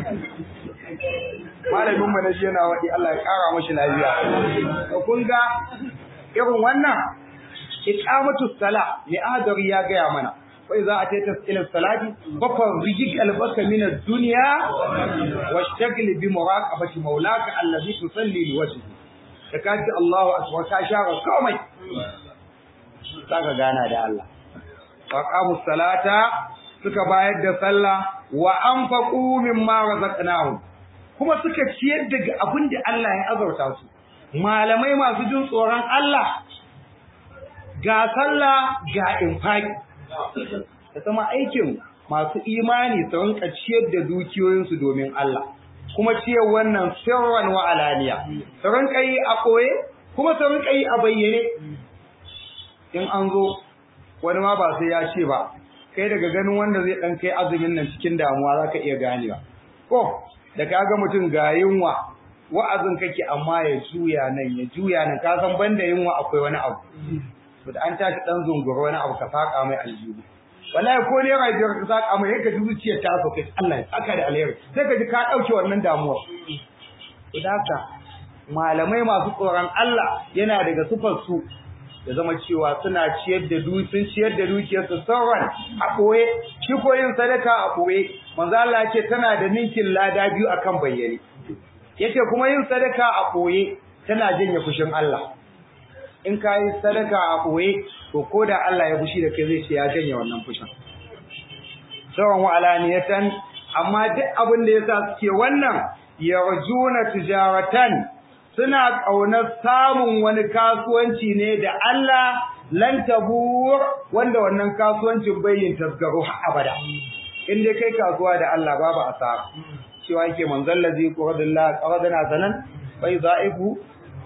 malamin mu na shi yana wadi Allah ya kara mashi lafiya to kun ga irin wannan iqamatu sala li adari ya gaya mana wai za a ta ila salati fakar rijik albaka min ad-dunya washtagli bi muraqabati maulaka allazi tusalli li wajhi da kaji Allahu akbar ka shara komai saka gana da Allah faqamu salata suka bayar da sallah wa anfaqu mimma razaqnahum kuma suka ciyar daga abin da Allah ya azurta su malamai masu jin tsoron Allah ga sallah ga infaki ta zama aikin masu imani su rinka ciyar da dukiyoyinsu domin Allah kuma ciyar wannan sirran wa alaniya su rinka yi a koye kuma su rinka yi a bayyane in an zo wani ma ba sai ya ce ba kai daga ganin wanda zai dan kai azumin nan cikin damuwa zaka iya ganewa ko da kaga mutum ga yunwa wa'azin kake amma ya juya nan ya juya nan ka san banda yunwa akwai wani abu to da an tashi dan zungura wani abu ka saka mai aljihu wallahi ko ne rai ka saka mai yake ji zuciyar ta so kai Allah ya saka da alheri sai ka ji ka dauke wannan damuwa to haka malamai masu tsoron Allah yana daga sufar su da zama cewa suna ciyar da du sun ciyar da dukiyar su sauran a koye shi ko yin sadaka a koye manzo Allah ce tana da ninkin lada biyu akan bayyane yace kuma yin sadaka a koye tana janye fushin Allah in ka yi sadaka a ɓoye to ko da Allah ya fushi da kai zai ce ya janye wannan fushin sawan wa alaniyatan amma duk abin da yasa suke wannan yarjuna tijaratan suna ƙaunar samun wani kasuwanci ne da Allah lan tabur wanda wannan kasuwancin bai yin tasgaro har abada in dai kai kasuwa da Allah babu asara cewa yake manzon lazi qadallahu qadana sanan bai za'ibu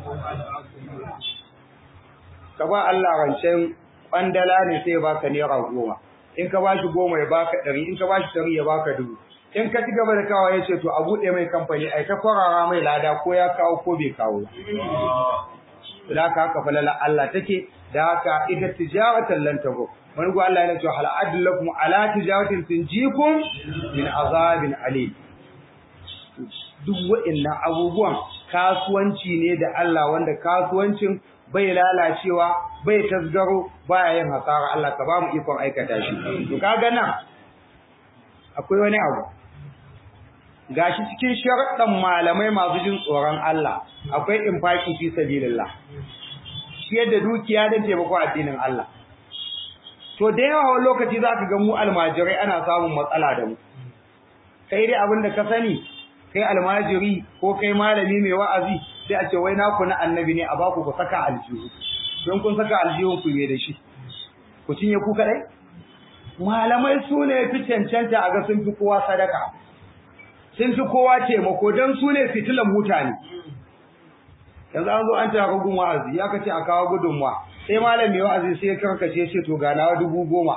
ka ba Allah rancen kwandala ne sai ya baka naira goma in ka bashi goma ya baka ɗari in ka bashi ɗari ya baka dubu in ka ci gaba da kawo ya ce to a buɗe mai kamfani ai ta kwarara mai lada ko ya kawo ko bai kawo da haka haka falala Allah take da haka ita tijaratan lan tago wani go Allah yana cewa hal adlakum ala tijaratin tunjikum min azabin alim duk wa'annan abubuwan kasuwanci ne da Allah wanda kasuwancin bai lalacewa bai tasgaro baya yin hasara Allah ka ba mu ikon aikata shi to kaga nan akwai wani abu gashi cikin sharaɗan malamai masu jin tsoron Allah akwai infaki fi sabilillah shi yadda dukiya da taimako addinin Allah to da yawa wani lokaci zaka ga mu almajirai ana samun matsala da mu kai dai abin da ka sani kai almajiri ko kai malami mai wa'azi sai a ce wai naku na annabi ne a baku ku saka aljihu don kun saka aljihun ku me da shi ku cinye ku kadai malamai su ne fi cancanta a ga sun fi kowa sadaka sun fi kowa taimako don su ne fitilan mutane yanzu an zo an ta gun wa'azi ya kace a kawo gudunmuwa sai malam mai wa'azi sai ya karkace ce to ga nawa dubu goma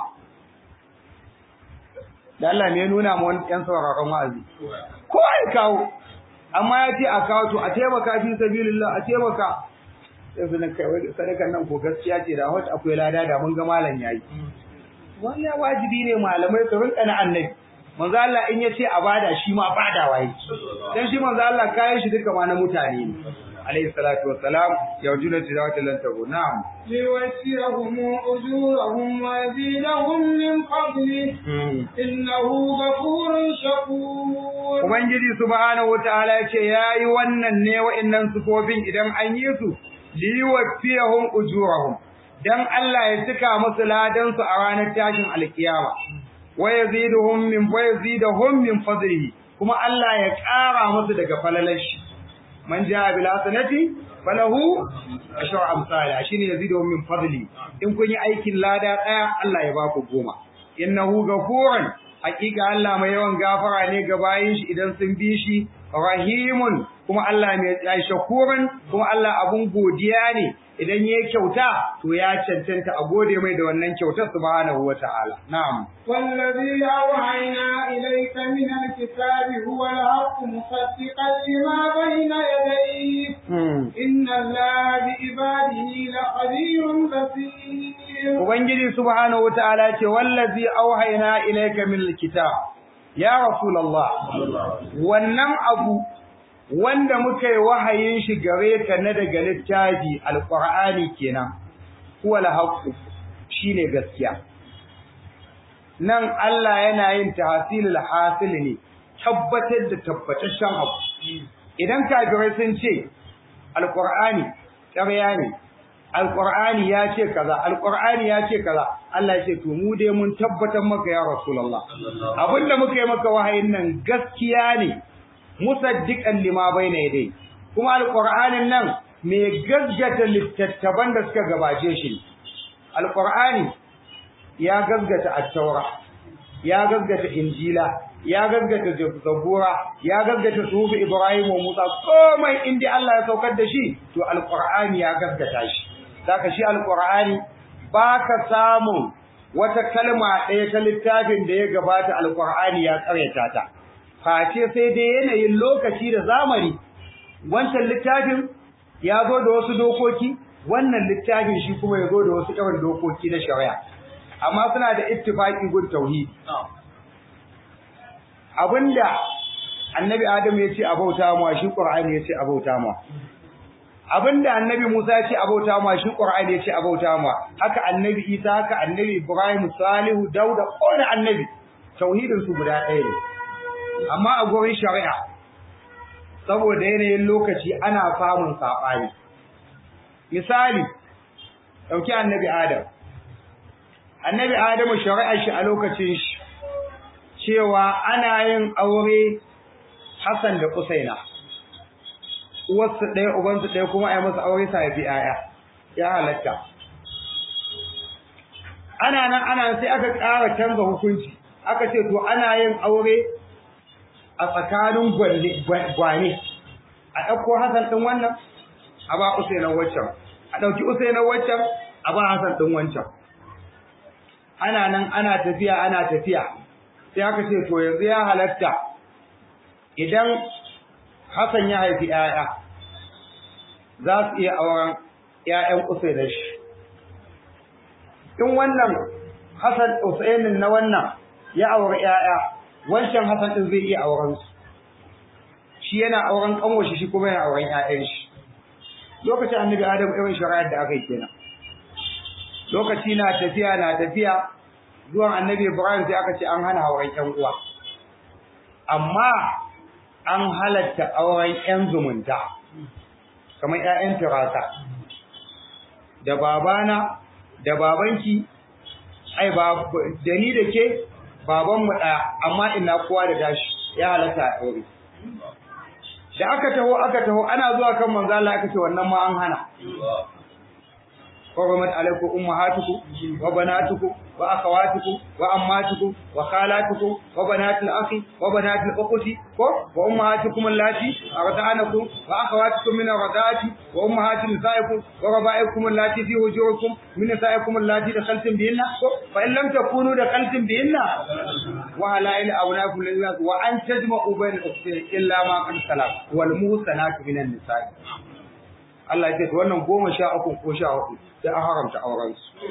da Allah ne ya nuna mu wani ƴan sauraron wa'azi ko ai kawo amma ya ce a kawo to a taimaka fi sabilillah a taimaka sai su kai wai sadakan nan ko gaskiya ce da hot akwai lada da mun ga malam yayi wannan wajibi ne malamai su rinka na annabi manzo Allah in ya ce a bada shi ma badawa yake dan shi manzo Allah kayan shi duka ma na mutane ne alayhi salatu wassalam yarjuna tilawata lan tabu na'am ليوفيهم أجورهم ويزيدهم من فضله إنه غفور شكور Ubangiji subhanahu wataala yace yayi wannan ne wa'annan sufofin idan an yi su liwafiyahum ujurahum dan Allah ya cika musu ladan su a ranar tashin alkiyama wa yaziduhum min wa yaziduhum min fadlihi kuma Allah ya ƙara musu daga falalashi man jaa bil hasanati falahu ashru amsalha shine yaziduhum min fadli in kun yi aikin lada daya Allah ya baku goma innahu ghafurun hakika Allah mai yawan gafara ne ga bayin shi idan sun bi shi rahimun kuma Allah mai tsayi shakuran kuma Allah abun godiya ne idan yayi kyauta to ya cancanta a gode mai da wannan kyautar subhanahu wataala na'am والذي أوحينا إليك من الكتاب هو الحق مصدقا لما بين يديه إن الله بعباده لخبير بصير Ubangiji subhanahu wataala ce wallazi auhayna ilayka min alkitab ya rasulullah wannan abu wanda muka yi wahayin shi gare ka na daga littafi alqur'ani kenan huwa alhaq shine gaskiya nan Allah yana yin tahsilul hasil ne tabbatar da tabbataccen abu idan kafirai sun ce alqur'ani ƙarya ne alqur'ani ya ce kaza alqur'ani ya ce kaza Allah ya ce to mu dai mun tabbatar maka ya rasulullah abinda muka yi maka wahayin nan gaskiya ne musaddiqan lima baina yadai kuma alqur'anin nan mai gaggata littattafan da suka gabace shi alqur'ani ya gaggata at-taura ya gaggata injila ya gaggata zabura ya gaggata sufi ibrahim wa musa komai inda Allah ya saukar da shi to alqur'ani ya gaggata shi saka shi alqur'ani baka samu wata kalma ɗaya ta littafin da ya gabata alqur'ani ya karyata ta face sai dai yanayin lokaci da zamani wancan littafin ya zo da wasu dokoki wannan littafin shi kuma ya zo da wasu irin dokoki na shari'a amma suna da ittifaqi gun tauhid abinda annabi adam ya ce abauta mu shi qur'ani ya ce abauta mu abinda annabi Musa ya ce abauta mu shi qur'ani ya ce abauta mu haka annabi Isa haka annabi Ibrahim Salihu Dauda kowane annabi tauhidin su guda ɗaya ne amma a gurin shari'a saboda yanayin lokaci ana samun saɓani misali ɗauki annabi Adam annabi Adamu shari'ar shi a lokacin shi cewa ana yin aure Hassan da Usaina uwarsu ɗaya ubansu ɗaya kuma a yi masa aure sa haifi ‘ya'ya ya halatta ana nan ana sai aka ƙara canza hukunci aka ce to ana yin aure a tsakanin gwane a ɗauko Hassan ɗin wannan a ba Usainan waccan a ɗauki Usainan waccan a ba Hassan ɗin wancan ana nan ana tafiya ana tafiya sai aka ce to yanzu ya halatta idan Hassan ya haifi ‘ya'ya za su iya auren ‘ya'yan Usainan shi in wannan Hassan Usainin na wannan ya auri ‘ya'ya wancan Hassan ɗin zai iya auren su shi yana auren ƙanwashi shi kuma yana auren ‘ya'yan shi lokacin annabi Adam irin shari'ar da aka yi kenan lokaci na tafiya na tafiya zuwan annabi Ibrahim sai aka ce an hana auren ƴan uwa amma an halatta auren ƴan zumunta kamar ƴaƴan tirasa da babana da babanki ai ba da ni da ke baban mu ɗaya amma ina kowa da tashi ya halatta a aure da aka taho aka taho ana zuwa kan manzo Allah aka ce wannan ma an hana حرمت عليكم أمهاتكم وبناتكم وأخواتكم وأماتكم وخالاتكم وبنات الأخ وبنات الأخت وأمهاتكم اللاتي أرضعنكم وأخواتكم من الرضاعة وأمهات نسائكم وربائكم اللاتي في وجوهكم من نسائكم اللاتي دخلتم بهن فإن لم تكونوا دخلتم بهن وهلائل أبنائكم الذين وأن تجمعوا بين الأختين إلا ما قد سلف والمحصنات من النساء Allah ya ce to wannan goma sha uku ko sha hudu sai an haramta auren su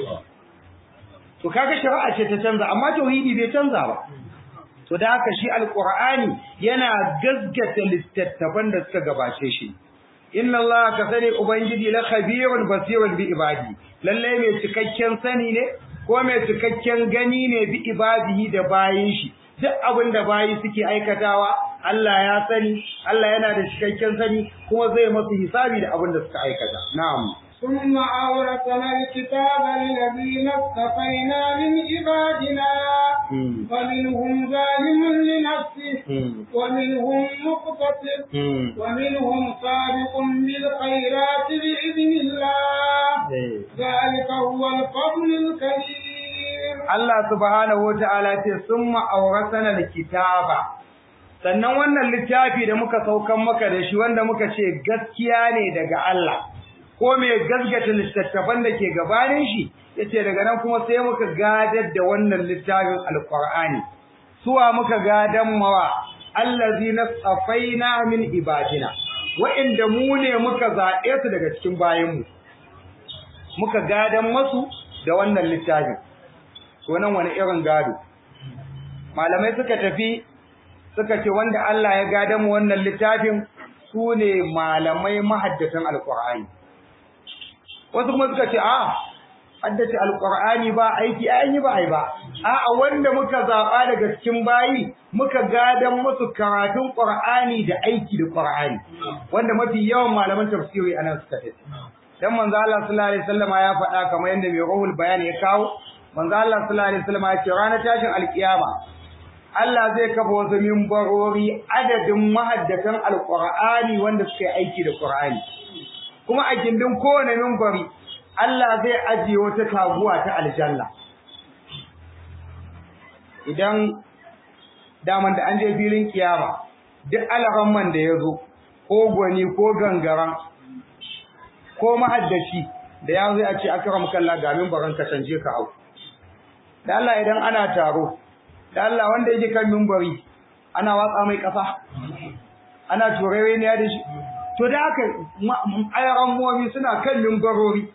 to kaga shari'a ce ta canza amma tauhidi bai canza ba to da haka shi alqur'ani yana gaggata littattafan da suka gabace shi inna allaha ka sani ubangiji la khabirun basirun bi ibadi lalle mai cikakken sani ne ko mai cikakken gani ne bi ibadihi da bayin shi duk abin da bayi suke aikatawa Allah ya sani Allah yana da cikakken sani kuma zai masu hisabi da abin da suka aikata na'am ثم أورثنا الكتاب الذين اصطفينا من عبادنا فمنهم ظالم لنفسه ومنهم مقتصد ومنهم سابق بالخيرات بإذن الله ذلك هو الفضل الكبير Allah subhanahu wata'ala ce summa awrasana alkitaba sannan wannan littafi da muka saukan maka da shi wanda muka ce gaskiya ne daga Allah ko me gaskata littattafan da ke gabanin shi yace daga nan kuma sai muka gadar da wannan littafin alqur'ani suwa muka gadan mawa allazina safaina min ibadina wa'inda mu ne muka zaɓe su daga cikin bayanmu muka gadan masu da wannan littafin wannan wani irin gado malamai suka tafi suka ce wanda Allah ya gada mu wannan littafin su ne malamai mahaddatan alqur'ani wasu kuma suka ce a haddace alqur'ani ba aiki an yi ba ai ba a'a wanda muka zaba daga cikin bayi muka gadan musu karatun qur'ani da aiki da qur'ani wanda mafi yawan malaman tafsiri anan suka tafi dan manzo Allah sallallahu alaihi wasallama ya faɗa kamar yadda mai ruhul bayan ya kawo manzo Allah sallallahu alaihi wasallam ya ce ranar tashin alkiyama Allah zai kafa wasu mimbarori adadin mahaddatan alqur'ani wanda suka yi aiki da qur'ani kuma a gindin kowane mimbari Allah zai ajiye wata taguwa ta aljanna idan daman da an je filin kiyama duk alaramman da ya zo ko gwani ko gangaran ko mahaddaci da ya zai a ce akram kalla ga mimbaran ka canje ka hau da Allah idan ana taro da Allah wanda yake kan mimbari ana watsa mai kafa ana turewe ne da shi to da haka ayaran muwami suna kan mimbarori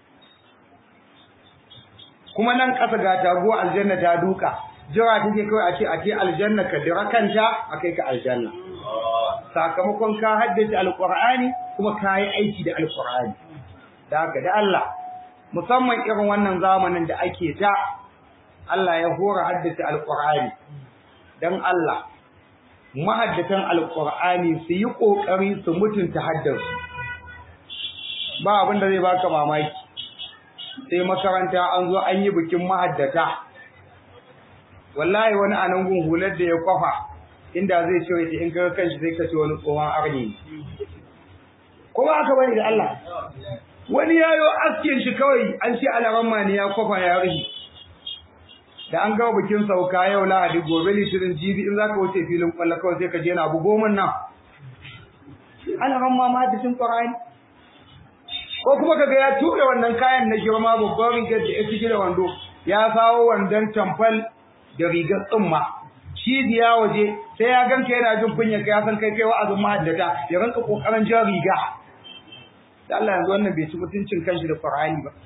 kuma nan ƙasa ga taguwa aljanna ta duka jira take kawai a ce a ce aljanna ka dira kanta a kai ka aljanna sakamakon ka haddace alqur'ani kuma ka yi aiki da alqur'ani da haka da Allah musamman irin wannan zamanin da ake ta Allah ya hora haddace alqur'ani dan Allah mahaddatan alqur'ani su yi kokari su mutunta haddarsu ba abin da zai baka mamaki sai makaranta an zo an yi bikin mahaddata wallahi wani anan gun hular da ya kwafa inda zai ce wai in kaga kanshi sai ka ce wani tsohon arni kuma aka bani da Allah wani yayo askin shi kawai an ce alaramma ne ya kwafa ya rihi da an gawa bikin sauka yau lahadi gobe litinin jibi in zaka wuce filin kwallo kawai sai ka je na bugo min nan alaramma ma hadisin qur'ani ko kuma kaga ya ture wannan kayan na girma babban rigar da ya ciki da wando ya sawo wandon tamfal da rigar tsumma cibiya waje sai ya ganka yana jin kunya ka ya san kai kai wa'azin mahaddata ya ranka kokarin jan riga da Allah yanzu wannan bai ci mutuncin kanshi da Qur'ani ba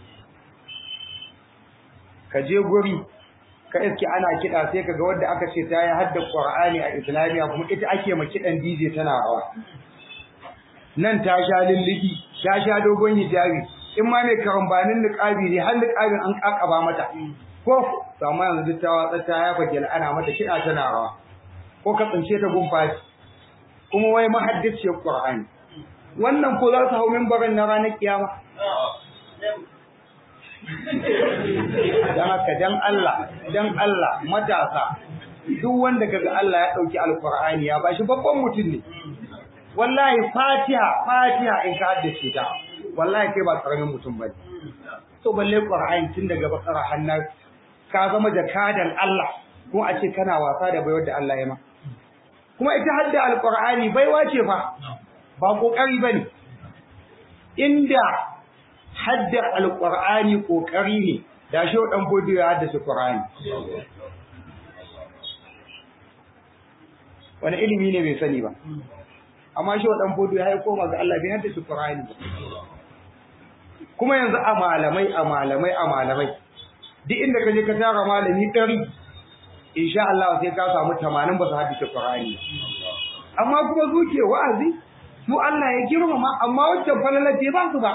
ka je guri ka iske ana kiɗa sai kaga wanda aka ce ta yi hadda Qur'ani a Islamiya kuma ita ake ma kiɗan DJ tana rawa nan ta sha lullubi ta sha dogon hijabi in ma mai karambanin niqabi ne har niqabin an kakaba mata ko to amma yanzu duk ta watsa ta ya fage ana mata kiɗa tana rawa ko ka tsince ta gumfashi kuma wai mahaddiciyar Qur'ani wannan ko za su hau mimbarin na ranar kiyama dan haka dan Allah dan Allah matasa duk wanda kaga Allah ya dauki alqur'ani ya bashi babban mutum ne wallahi fatiha fatiha in ka haddace ta wallahi kai ba karamin mutum bane to balle qur'ani tun daga bakara hannar ka zama jakadan Allah kuma a ce kana wasa da baiwar da Allah ya ma kuma ita hadda alqur'ani baiwa ce fa ba kokari bane inda hadda alqur'ani kokari ne da shi dan bodi ya haddace qur'ani wani ilimi ne bai sani ba amma shi dan bodi ya koma ga Allah bai haddace qur'ani ba kuma yanzu a malamai a malamai a malamai duk inda ka je ka tara malami ɗari insha Allah sai ka samu tamanin ba su haddace Qur'ani amma kuma zuke wa'azi su Allah ya girmama amma wancan falalar ce ba su ba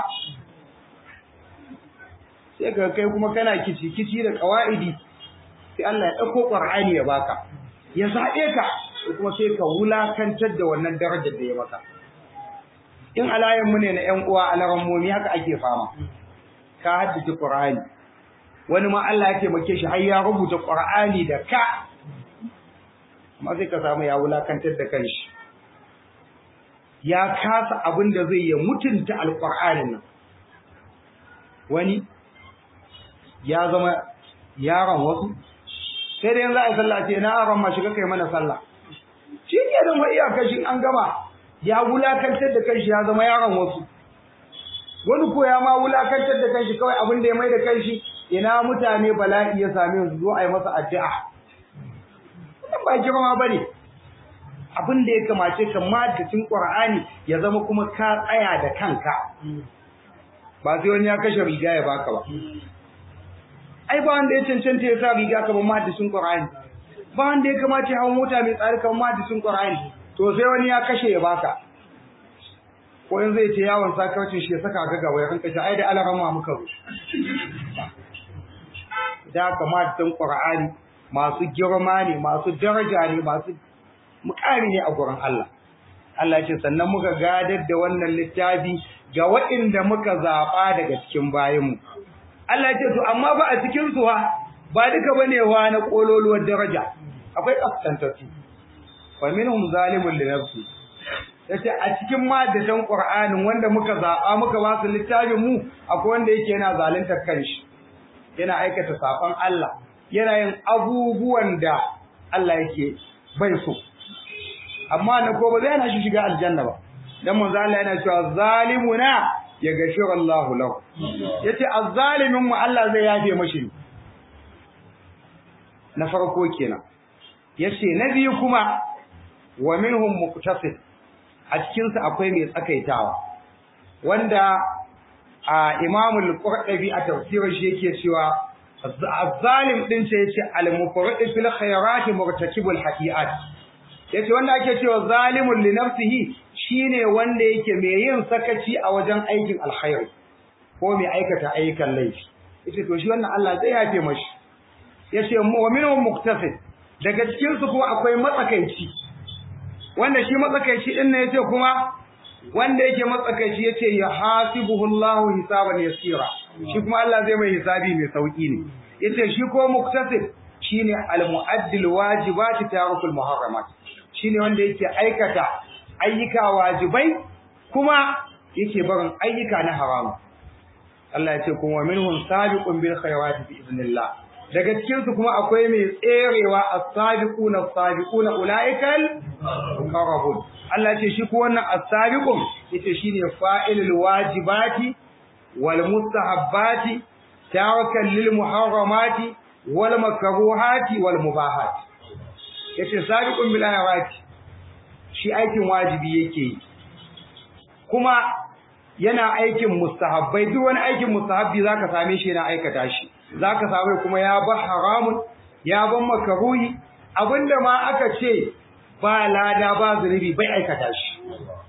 sai ka kai kuma kana kici kici da qawaidi sai Allah ya dauko Qur'ani ya baka ya zabe ka kuma sai ka wulakantar da wannan darajar da ya maka in alayan mu ne na ƴan uwa alaran mu haka ake fama ka haddace Qur'ani wani ma Allah ya taimake shi har ya rubuta Qur'ani da ka amma sai ka samu ya wulakantar da kanshi ya kasa abin da zai ya mutunta alqur'anin nan wani ya zama yaron wasu sai da yanzu a yi sallah ce na aron ma shiga kai mana sallah shi ke da ma iyakashin an gama ya wulakantar da kanshi ya zama yaron wasu wani ko ya ma wulakantar da kanshi kawai abin da ya mai da kanshi ina mutane bala'i ya same su zo a yi masa addu'a wannan ba girma bane abin da ya kamace ka madacin qur'ani ya zama kuma ka tsaya da kanka ba sai wani ya kashe riga ya baka ba ai ba wanda ya cancanta ya sa riga kamar madacin qur'ani ba wanda ya kamace hawan mota mai tsari kamar madacin qur'ani to sai wani ya kashe ya baka ko in zai ce yawon sakarcin shi ya saka ga gaba ya ranka shi ai da alarama muka zo da kamatan Qur'ani masu girma ne masu daraja ne masu mukami ne a gurin Allah Allah ce sannan muka gadar da wannan littafi ga waɗanda muka zaba daga cikin bayinmu Allah ce to amma ba a cikin su ba duka bane wa na kololuwar daraja akwai kaskantattu fa minhum zalimun li nafsi yace a cikin madatan Qur'anin wanda muka zaba muka ba su littafin mu akwai wanda yake yana zalunta kanshi yana aikata safan Allah yana yin abubuwan da Allah yake bai so amma na ko ba zai yana shi shiga aljanna ba dan manzo Allah yana cewa zalimuna ya gashiru Allahu lahu yace azzalimin mu Allah zai yafe mashi na farko kenan yace na biyu kuma wa minhum muqtasid a cikin su akwai mai tsakaitawa wanda a Imam al-Qurtubi a tafsirin shi yake cewa azzalim din ce yace al-mufrid fil khayrati murtakibul hadiat yace wanda ake cewa zalimun li nafsihi shine wanda yake mai yin sakaci a wajen aikin alkhairi ko mai aikata ayyukan laifi yace to shi wannan Allah zai yafe mashi yace wa minhum muqtasid daga cikin su kuma akwai matsakaici wanda shi matsakaici din ne yace kuma wanda yake matsakaici yace ya hasibuhu Allahu hisaban yasira shi kuma Allah zai mai hisabi mai sauki ne yace shi ko muqtasid shine al-mu'addil wajibati tarukul muharramat shine wanda yake aikata ayyuka wajibai kuma yake barin ayyuka na haramu Allah ya ce kuma minhum sabiqun bil khayrati bi idnillah daga cikin su kuma akwai mai tserewa as-sabiquna as-sabiquna ulaikal muqarrabun Allah ya ce shi ko wannan as-sabiqun yace shine fa'ilul wajibati wal mustahabbati tawakkal lil muharramati wal makruhati wal mubahati yace sabiqun bil khayrati shi aikin wajibi yake yi kuma yana aikin mustahabbai duk wani aikin mustahabbi zaka same shi yana aikata shi zaka same kuma ya ba haramun ya ban makaruhi abinda ma aka ce ba lada ba zunubi bai aikata shi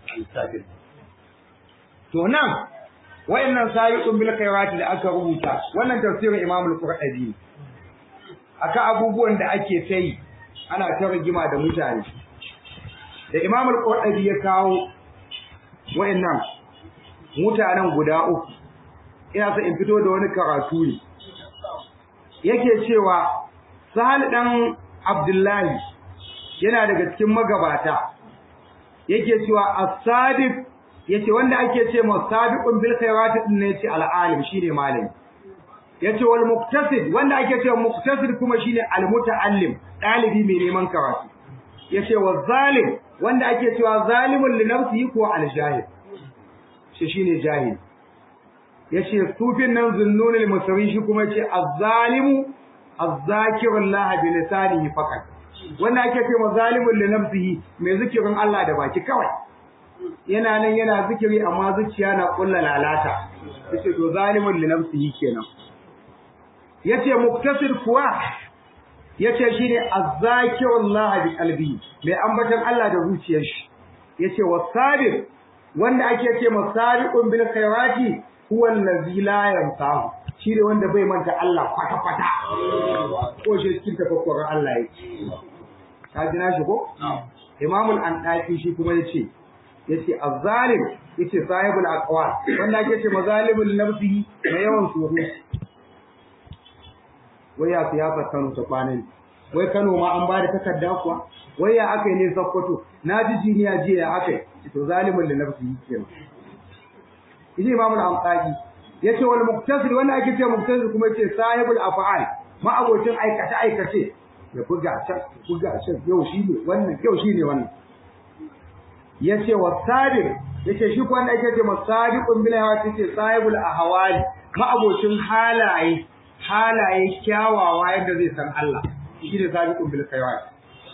to nan wayannan sabiqun bil khairati da aka rubuta wannan tafsirin Imam al-Qurtubi aka abubuwan da ake sai ana ta rigima da mutane da Imam al-Qurtubi ya kawo wayannan mutanen guda uku ina so in fito da wani karatu ne yake cewa Sahal dan Abdullahi yana daga cikin magabata yake cewa as-sadiq yace wanda ake ce ma sabiqun bil khairati din ne yace al-alim shine malami yace wal muktasib wanda ake ce muktasib kuma shine al-muta'allim dalibi mai neman karatu yace wa zalim wanda ake cewa zalimun li nafsihi ko al-jahil shi shine jahil yace sufin nan zunnunul musawi shi kuma yace az-zalimu az-zakirullah bi lisanihi faqat wanda ake cewa zalimun li nafsihi mai zikirin Allah da baki kawai yana nan yana zikiri amma zuciya na kulla lalata yace to zalimun li nafsihi kenan yace muktasir kuwa yace shine azzakirullah bi qalbi mai ambatan Allah da zuciyar shi yace wasabir wanda ake ce masabiqun bil khairati huwa allazi la yansahu shine wanda bai manta Allah kwata kwata ko shi cikin tafakkurin Allah yake ka ji na shi ko imamul an shi kuma yace yace azzalim yace sahibul aqwal wanda ake ce mazalimul nafsi mai yawan suhu wai ya siyasa Kano ta kwanan wai Kano ma an bada takarda kuwa wai ya akai ne Sokoto na ji jiniya jiya ya akai to zalimul nafsi kenan idi imamul amqadi yace wal muqtasid wanda ake ce muqtasid kuma yace sahibul af'al ma abocin aikace aikace ya buga can buga can yau shi ne wannan yau shi ne wannan yace wasabir yace shi ko wanda ake ce masabiqun bil hawa yace sahibul ahwali ma abocin halaye halaye kyawawa yadda zai san Allah shi ne sabiqun bil khairat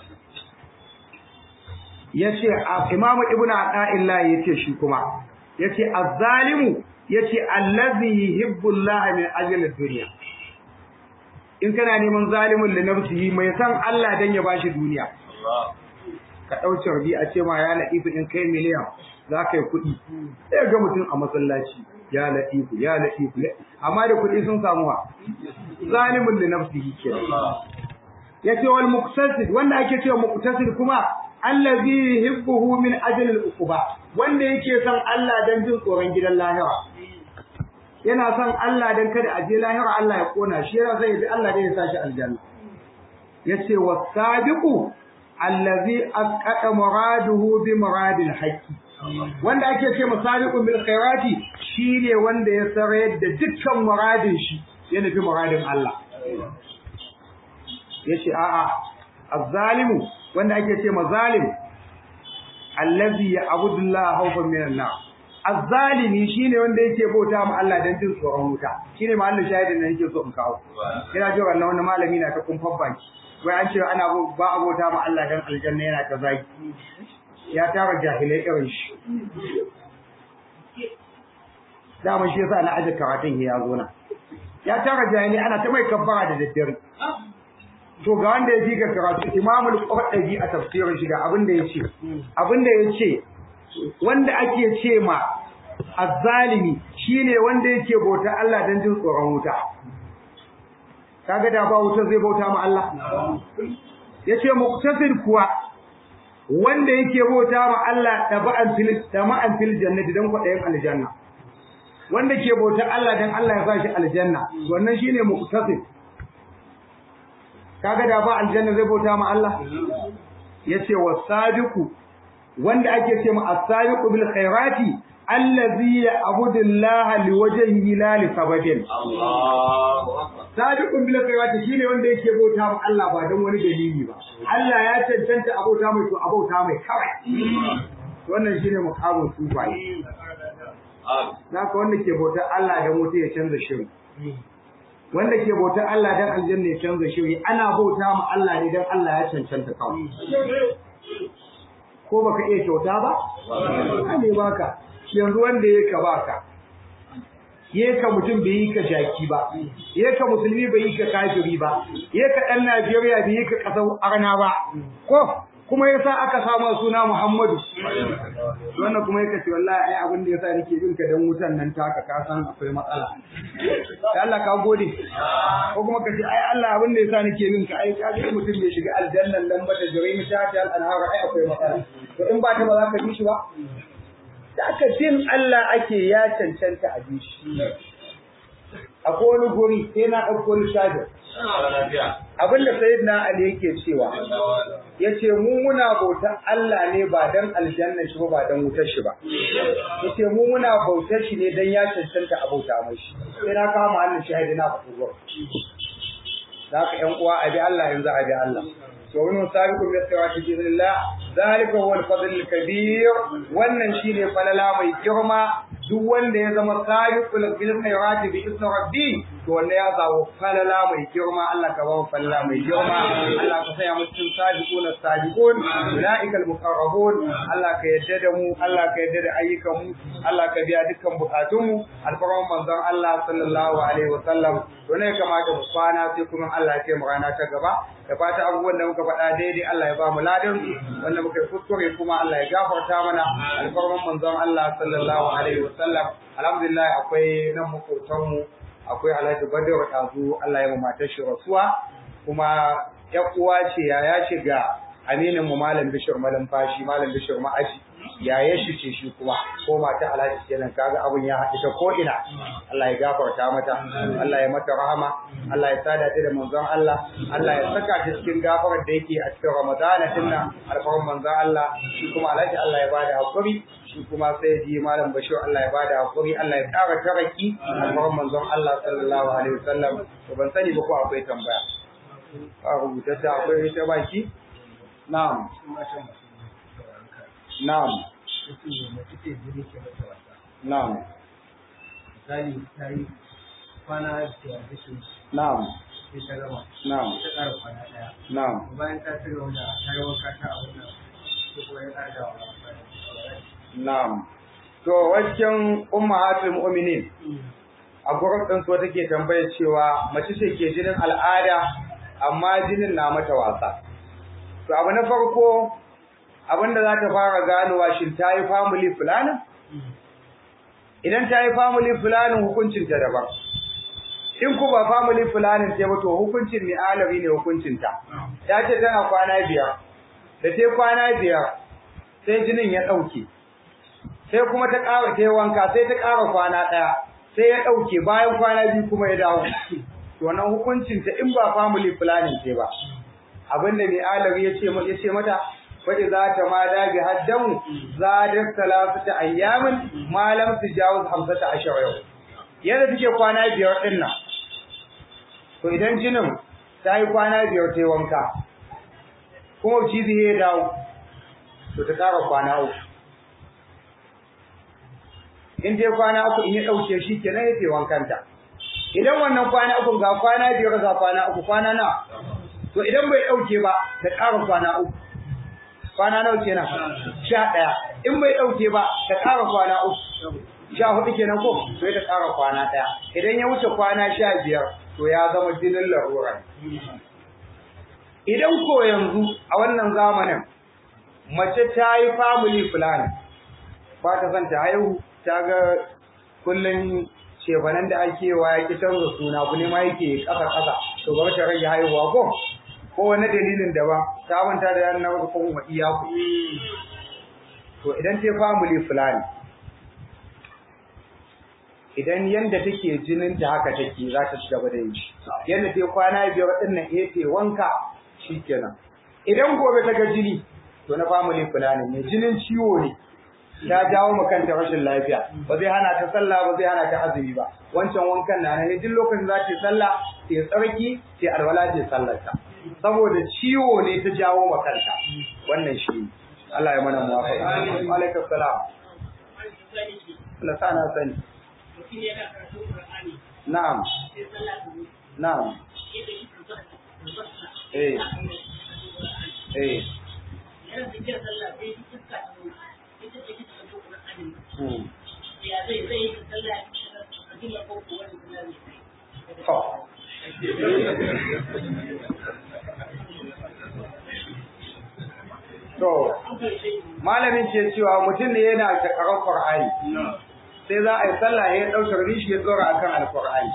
yace Imam Ibn Ata'illah yace shi kuma yace az-zalimu yace allazi yuhibbu Allah min ajli ad-dunya in kana neman zalimin da nafsihi mai san Allah dan ya bashi duniya ka dauce rabi a ce ma ya laifu in kai miliyan za ka yi kuɗi sai ga mutum a masallaci ya laifu ya laifu amma da kuɗi sun samu ha zalimin da nafsihi ke yace wal muqtasid wanda ake cewa muqtasid kuma allazi yuhibbuhu min ajli al-uquba wanda yake son Allah dan jin tsoron gidan lahira yana son Allah dan kada a je lahira Allah ya kona shi yana son ya bi Allah dan ya sa shi aljanna yace wasabiqu allazi asqata muraduhu bi muradil haqqi wanda ake ce masabiqun bil khairati shine wanda ya sarayar da dukkan muradin shi ya nufi muradin Allah yace a'a az-zalimu wanda ake ce mazalim allazi ya'budu Allah khawfan min an-nar az-zalimi shine wanda yake bauta ma Allah dan jin tsoron wuta shine mahallin shahidin da yake so in kawo ina ji wannan wannan malami na ta kumfan baki wai an ce ana ba abota ma Allah dan aljanna yana ta zaki ya tara jahilai irin shi dama shi yasa na aje karatun ya zo na ya tara jahilai ana ta mai kabbara da daddare to ga wanda ya ji ga karatu imamul qurtubi a tafsirin shi ga abin da yace abin da yace wanda ake ce ma azzalimi shine wanda yake bauta Allah dan jin tsoron wuta kaga da ba wuta zai bauta ma Allah yace muqtasid kuwa wanda yake bauta ma Allah taba'an fil tama'an fil jannati dan kwadayin aljanna wanda ke bauta Allah dan Allah ya sa shi aljanna wannan shine muqtasid kaga da ba aljanna zai bauta ma Allah yace wasabiqu wanda ake ce ma as-sabiqu bil khairati allazi ya'budu Allah liwajhihi la li sababin Allah sabiqun bil khairati shine wanda yake bauta ma Allah ba dan wani dalili ba Allah ya cancanta abauta mai to abauta mai kawai wannan shine muqamin sufai naka wanda ke bauta Allah dan wuta ya canza shiri wanda ke bautar Allah dan aljanna ya canza shiri ana bauta ma Allah ne dan Allah ya cancanta kawai ko baka iya kyauta ba ne baka yanzu wanda ya ka baka ya ka mutum bai yi ka jaki ba ya ka musulmi bai yi ka kafiri ba ya ka dan Najeriya bai yi ka kasar arna ba ko kuma yasa aka samu suna Muhammadu wannan kuma yake ce wallahi ai abin da yasa nake bin ka dan wutan nan taka ka san akwai matsala sai Allah ka gode ko kuma ka ce ai Allah abin da yasa nake bin ka ai ka ga mutum bai shiga aljannan nan ba da jirai ta ta al-anhar ai akwai matsala to in ba ta ba za ka bi shi ba da aka jin Allah ake ya cancanta a bi shi akwai wani guri sai na ɗauko lissafi abinda sayyidina Ali yake cewa yace mu muna bautar Allah ne ba dan aljanna shi ba dan wutar shi ba yace mu muna bautar shi ne dan ya cancanta a bauta mai shi sai na kama Allah shahidi na faɗi gura zaka ƴan uwa abi Allah yanzu abi Allah to wani sabiqu bi sirati bismillah zalika huwa al-fadl al-kabir wannan shine falala mai girma duk wanda ya zama sabiqul bil khairati bi ismi rabbi to wanda ya zawo falala mai girma Allah ka ba falala mai girma Allah ka saya mu cikin sabiquna sabiqun ulaika al muqarrabun Allah ka yadda da mu Allah ka yadda da ayyukan mu Allah ka biya dukkan bukatun mu alfarman manzon Allah sallallahu alaihi wa sallam to ne kamata mu kwana sai kuma Allah ya ce mu rana ta gaba da fata abubuwan da muka faɗa daidai Allah ya ba mu ladan wanda muka yi kuskure kuma Allah ya gafarta mana alfarman manzon Allah sallallahu alaihi wa sallam alhamdulillah akwai nan makotan mu akwai Alhaji Badar Kazu Allah ya matar shi rasuwa kuma ya uwa ce ya ya shiga aminin mu malam Bishir malam fashi malam Bishir ma'aji ya ya shi ce shi kuma ko mata Alhaji kenan kaga abun ya haɗu ta ko ina Allah ya gafarta mata Allah ya mata rahama Allah ya sada ta da manzon Allah Allah ya saka ta cikin gafarar da yake a cikin Ramadana dinnan alfarin manzon Allah shi kuma Alhaji Allah ya bada hakuri shi kuma sai ji malam Bashir Allah ya bada hakuri Allah ya ƙara taraki alfarin manzon Allah sallallahu alaihi wasallam to ban sani ba ko akwai tambaya a rubuta ta akwai ta baki na'am na'am na'am misali ta yi kwana biyar da shi na'am sai ta gama na'am ta ƙara kwana ɗaya na'am bayan ta ci gaba da ta yi wanka ta a wannan sai kuma ya ƙara da wani na'am to wajen ummahatul mu'minin a gurin ɗin so take tambayar cewa mace ce ke jinin al'ada amma jinin na mata wasa to abu na farko abinda za ta fara ganowa shin ta yi family planning idan ta yi family planning hukuncin ta daban in ku ba family planning ce ba to hukuncin ni alabi ne hukuncin ta ta ce tana kwana biyar da ta kwana biyar sai jinin ya ɗauke sai kuma ta ƙara ta wanka sai ta ƙara kwana ɗaya sai ya ɗauke bayan kwana biyu kuma ya dawo to wannan hukuncin ta in ba family planning ce ba abinda mai alawi ya ce ya ce mata fa idza tamada bi haddamu zadat salasata ayyamin ma lam tujawaz hamsata ashara yau yadda take kwana biyar din nan to idan jinin ta yi kwana biyar ta yi wanka kuma cizi ya dawo to ta ƙara kwana uku in dai kwana uku in ya ɗauke shi kenan ya ce wankanta idan wannan kwana uku ga kwana biyar ga kwana uku kwana na to idan bai ɗauke ba ta ƙara kwana uku kwana nawa kenan sha ɗaya in bai ɗauke ba ta ƙara kwana uku sha hudu kenan ko to ta ƙara kwana ɗaya idan ya wuce kwana sha biyar to ya zama jinin larura idan ko yanzu a wannan zamanin mace ta yi family plan ba ta son ta haihu ta ga kullum shebanan da ake wa ya ki canza suna ku ne ma yake ƙasa ƙasa to ba ta rage haihuwa ko ko wani dalilin daban ta manta da yan nawa ko kuma iya ku to idan ta family plan idan yanda take jinin ta haka take za ta ci gaba da yi yanda ta kwana biyar din nan eh ta wanka shikenan idan gobe ta ga jini to na family planning ne jinin ciwo ne ta jawo ma kanta rashin lafiya ba zai hana ta sallah ba zai hana ta azumi ba wancan wankan na ne duk lokacin za ta sallah ta tsarki ta alwala ta sallar ta saboda ciwo ne ta jawo ma kanta wannan shi Allah ya mana muwafaqa alaikum salam Allah sa na sani na'am na'am eh eh To, malamin ce cewa mutum ne yana da karan Qur'ani. Sai za a yi sallah ya ɗaukar rishi ya tsora akan Al-Qur'ani.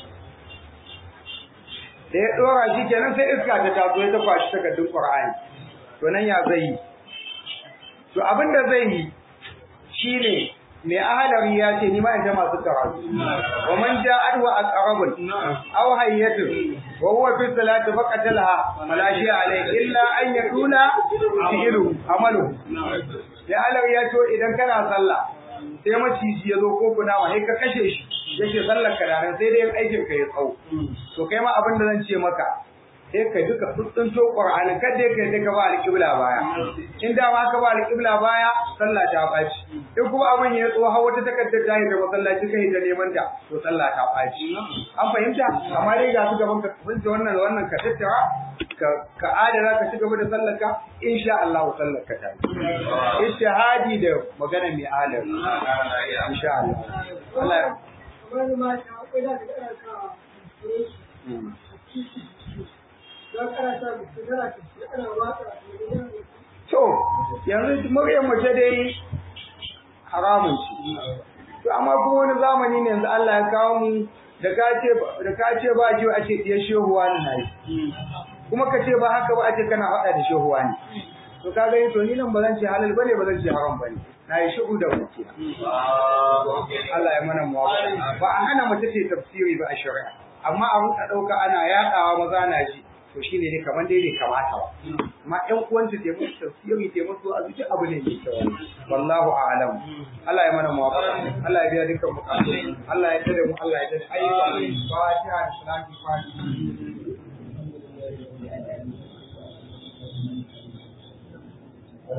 Da ya ɗora shi kenan sai iska ta taso ya ta kwashi takardun Qur'ani. To nan ya zai yi. To abin da zai yi shine mai ahalari ya ce ni ma in ta masu karatu wa man ja'at wa aqrabun aw hayyatun wa huwa fi salati faqatalaha fala shi alai illa an yakuna fi'lu amalu ya ahalari ya ce idan kana sallah sai maciji ya zo ko kuna ma sai ka kashe shi yake sallar ka da sai dai aikin ka ya tsawo to kai ma abin da zan ce maka sai ka duka tsuntsunto Qur'ani kada ka sai ka ba alƙibla baya in da ma ka ba alƙibla baya sallah ta baci in kuma abin ya tso har wata takaddar ta yi da masallaci kai ta neman ta to sallah ta baci an fahimta amma dai ga su gaban ka kunce wannan wannan ka tattara ka ka adana ka ci gaba da sallar ka insha Allah sallar ka ta ishahadi da magana mai alar insha Allah Allah ya To, yanzu muryar mace dai haramun ce. To, amma kuma wani zamani ne yanzu Allah ya kawo mu da ka ce ba jiwa a ce ɗiyar shehuwa ne na yi. Kuma ka ce ba haka ba a ce kana haɗa da shehuwa ne. To, ka gani to ni nan ba zan ce halal bane ba zan ce haram bane. Na yi shigo da wuce. Allah ya mana muwafa. Ba a hana mace ce tafsiri ba a shari'a. Amma a rinka ɗauka ana yaɗawa maza na ji. to shi ne kamar dai bai kamata ba amma ƴan uwanta ta musu tafsiri ta musu a zuci abu ne mai kyau wallahu a'lam Allah ya mana muwafaqa Allah ya biya dukkan bukatu Allah ya tada mu Allah ya tada ayyuka fatiha da salati fatiha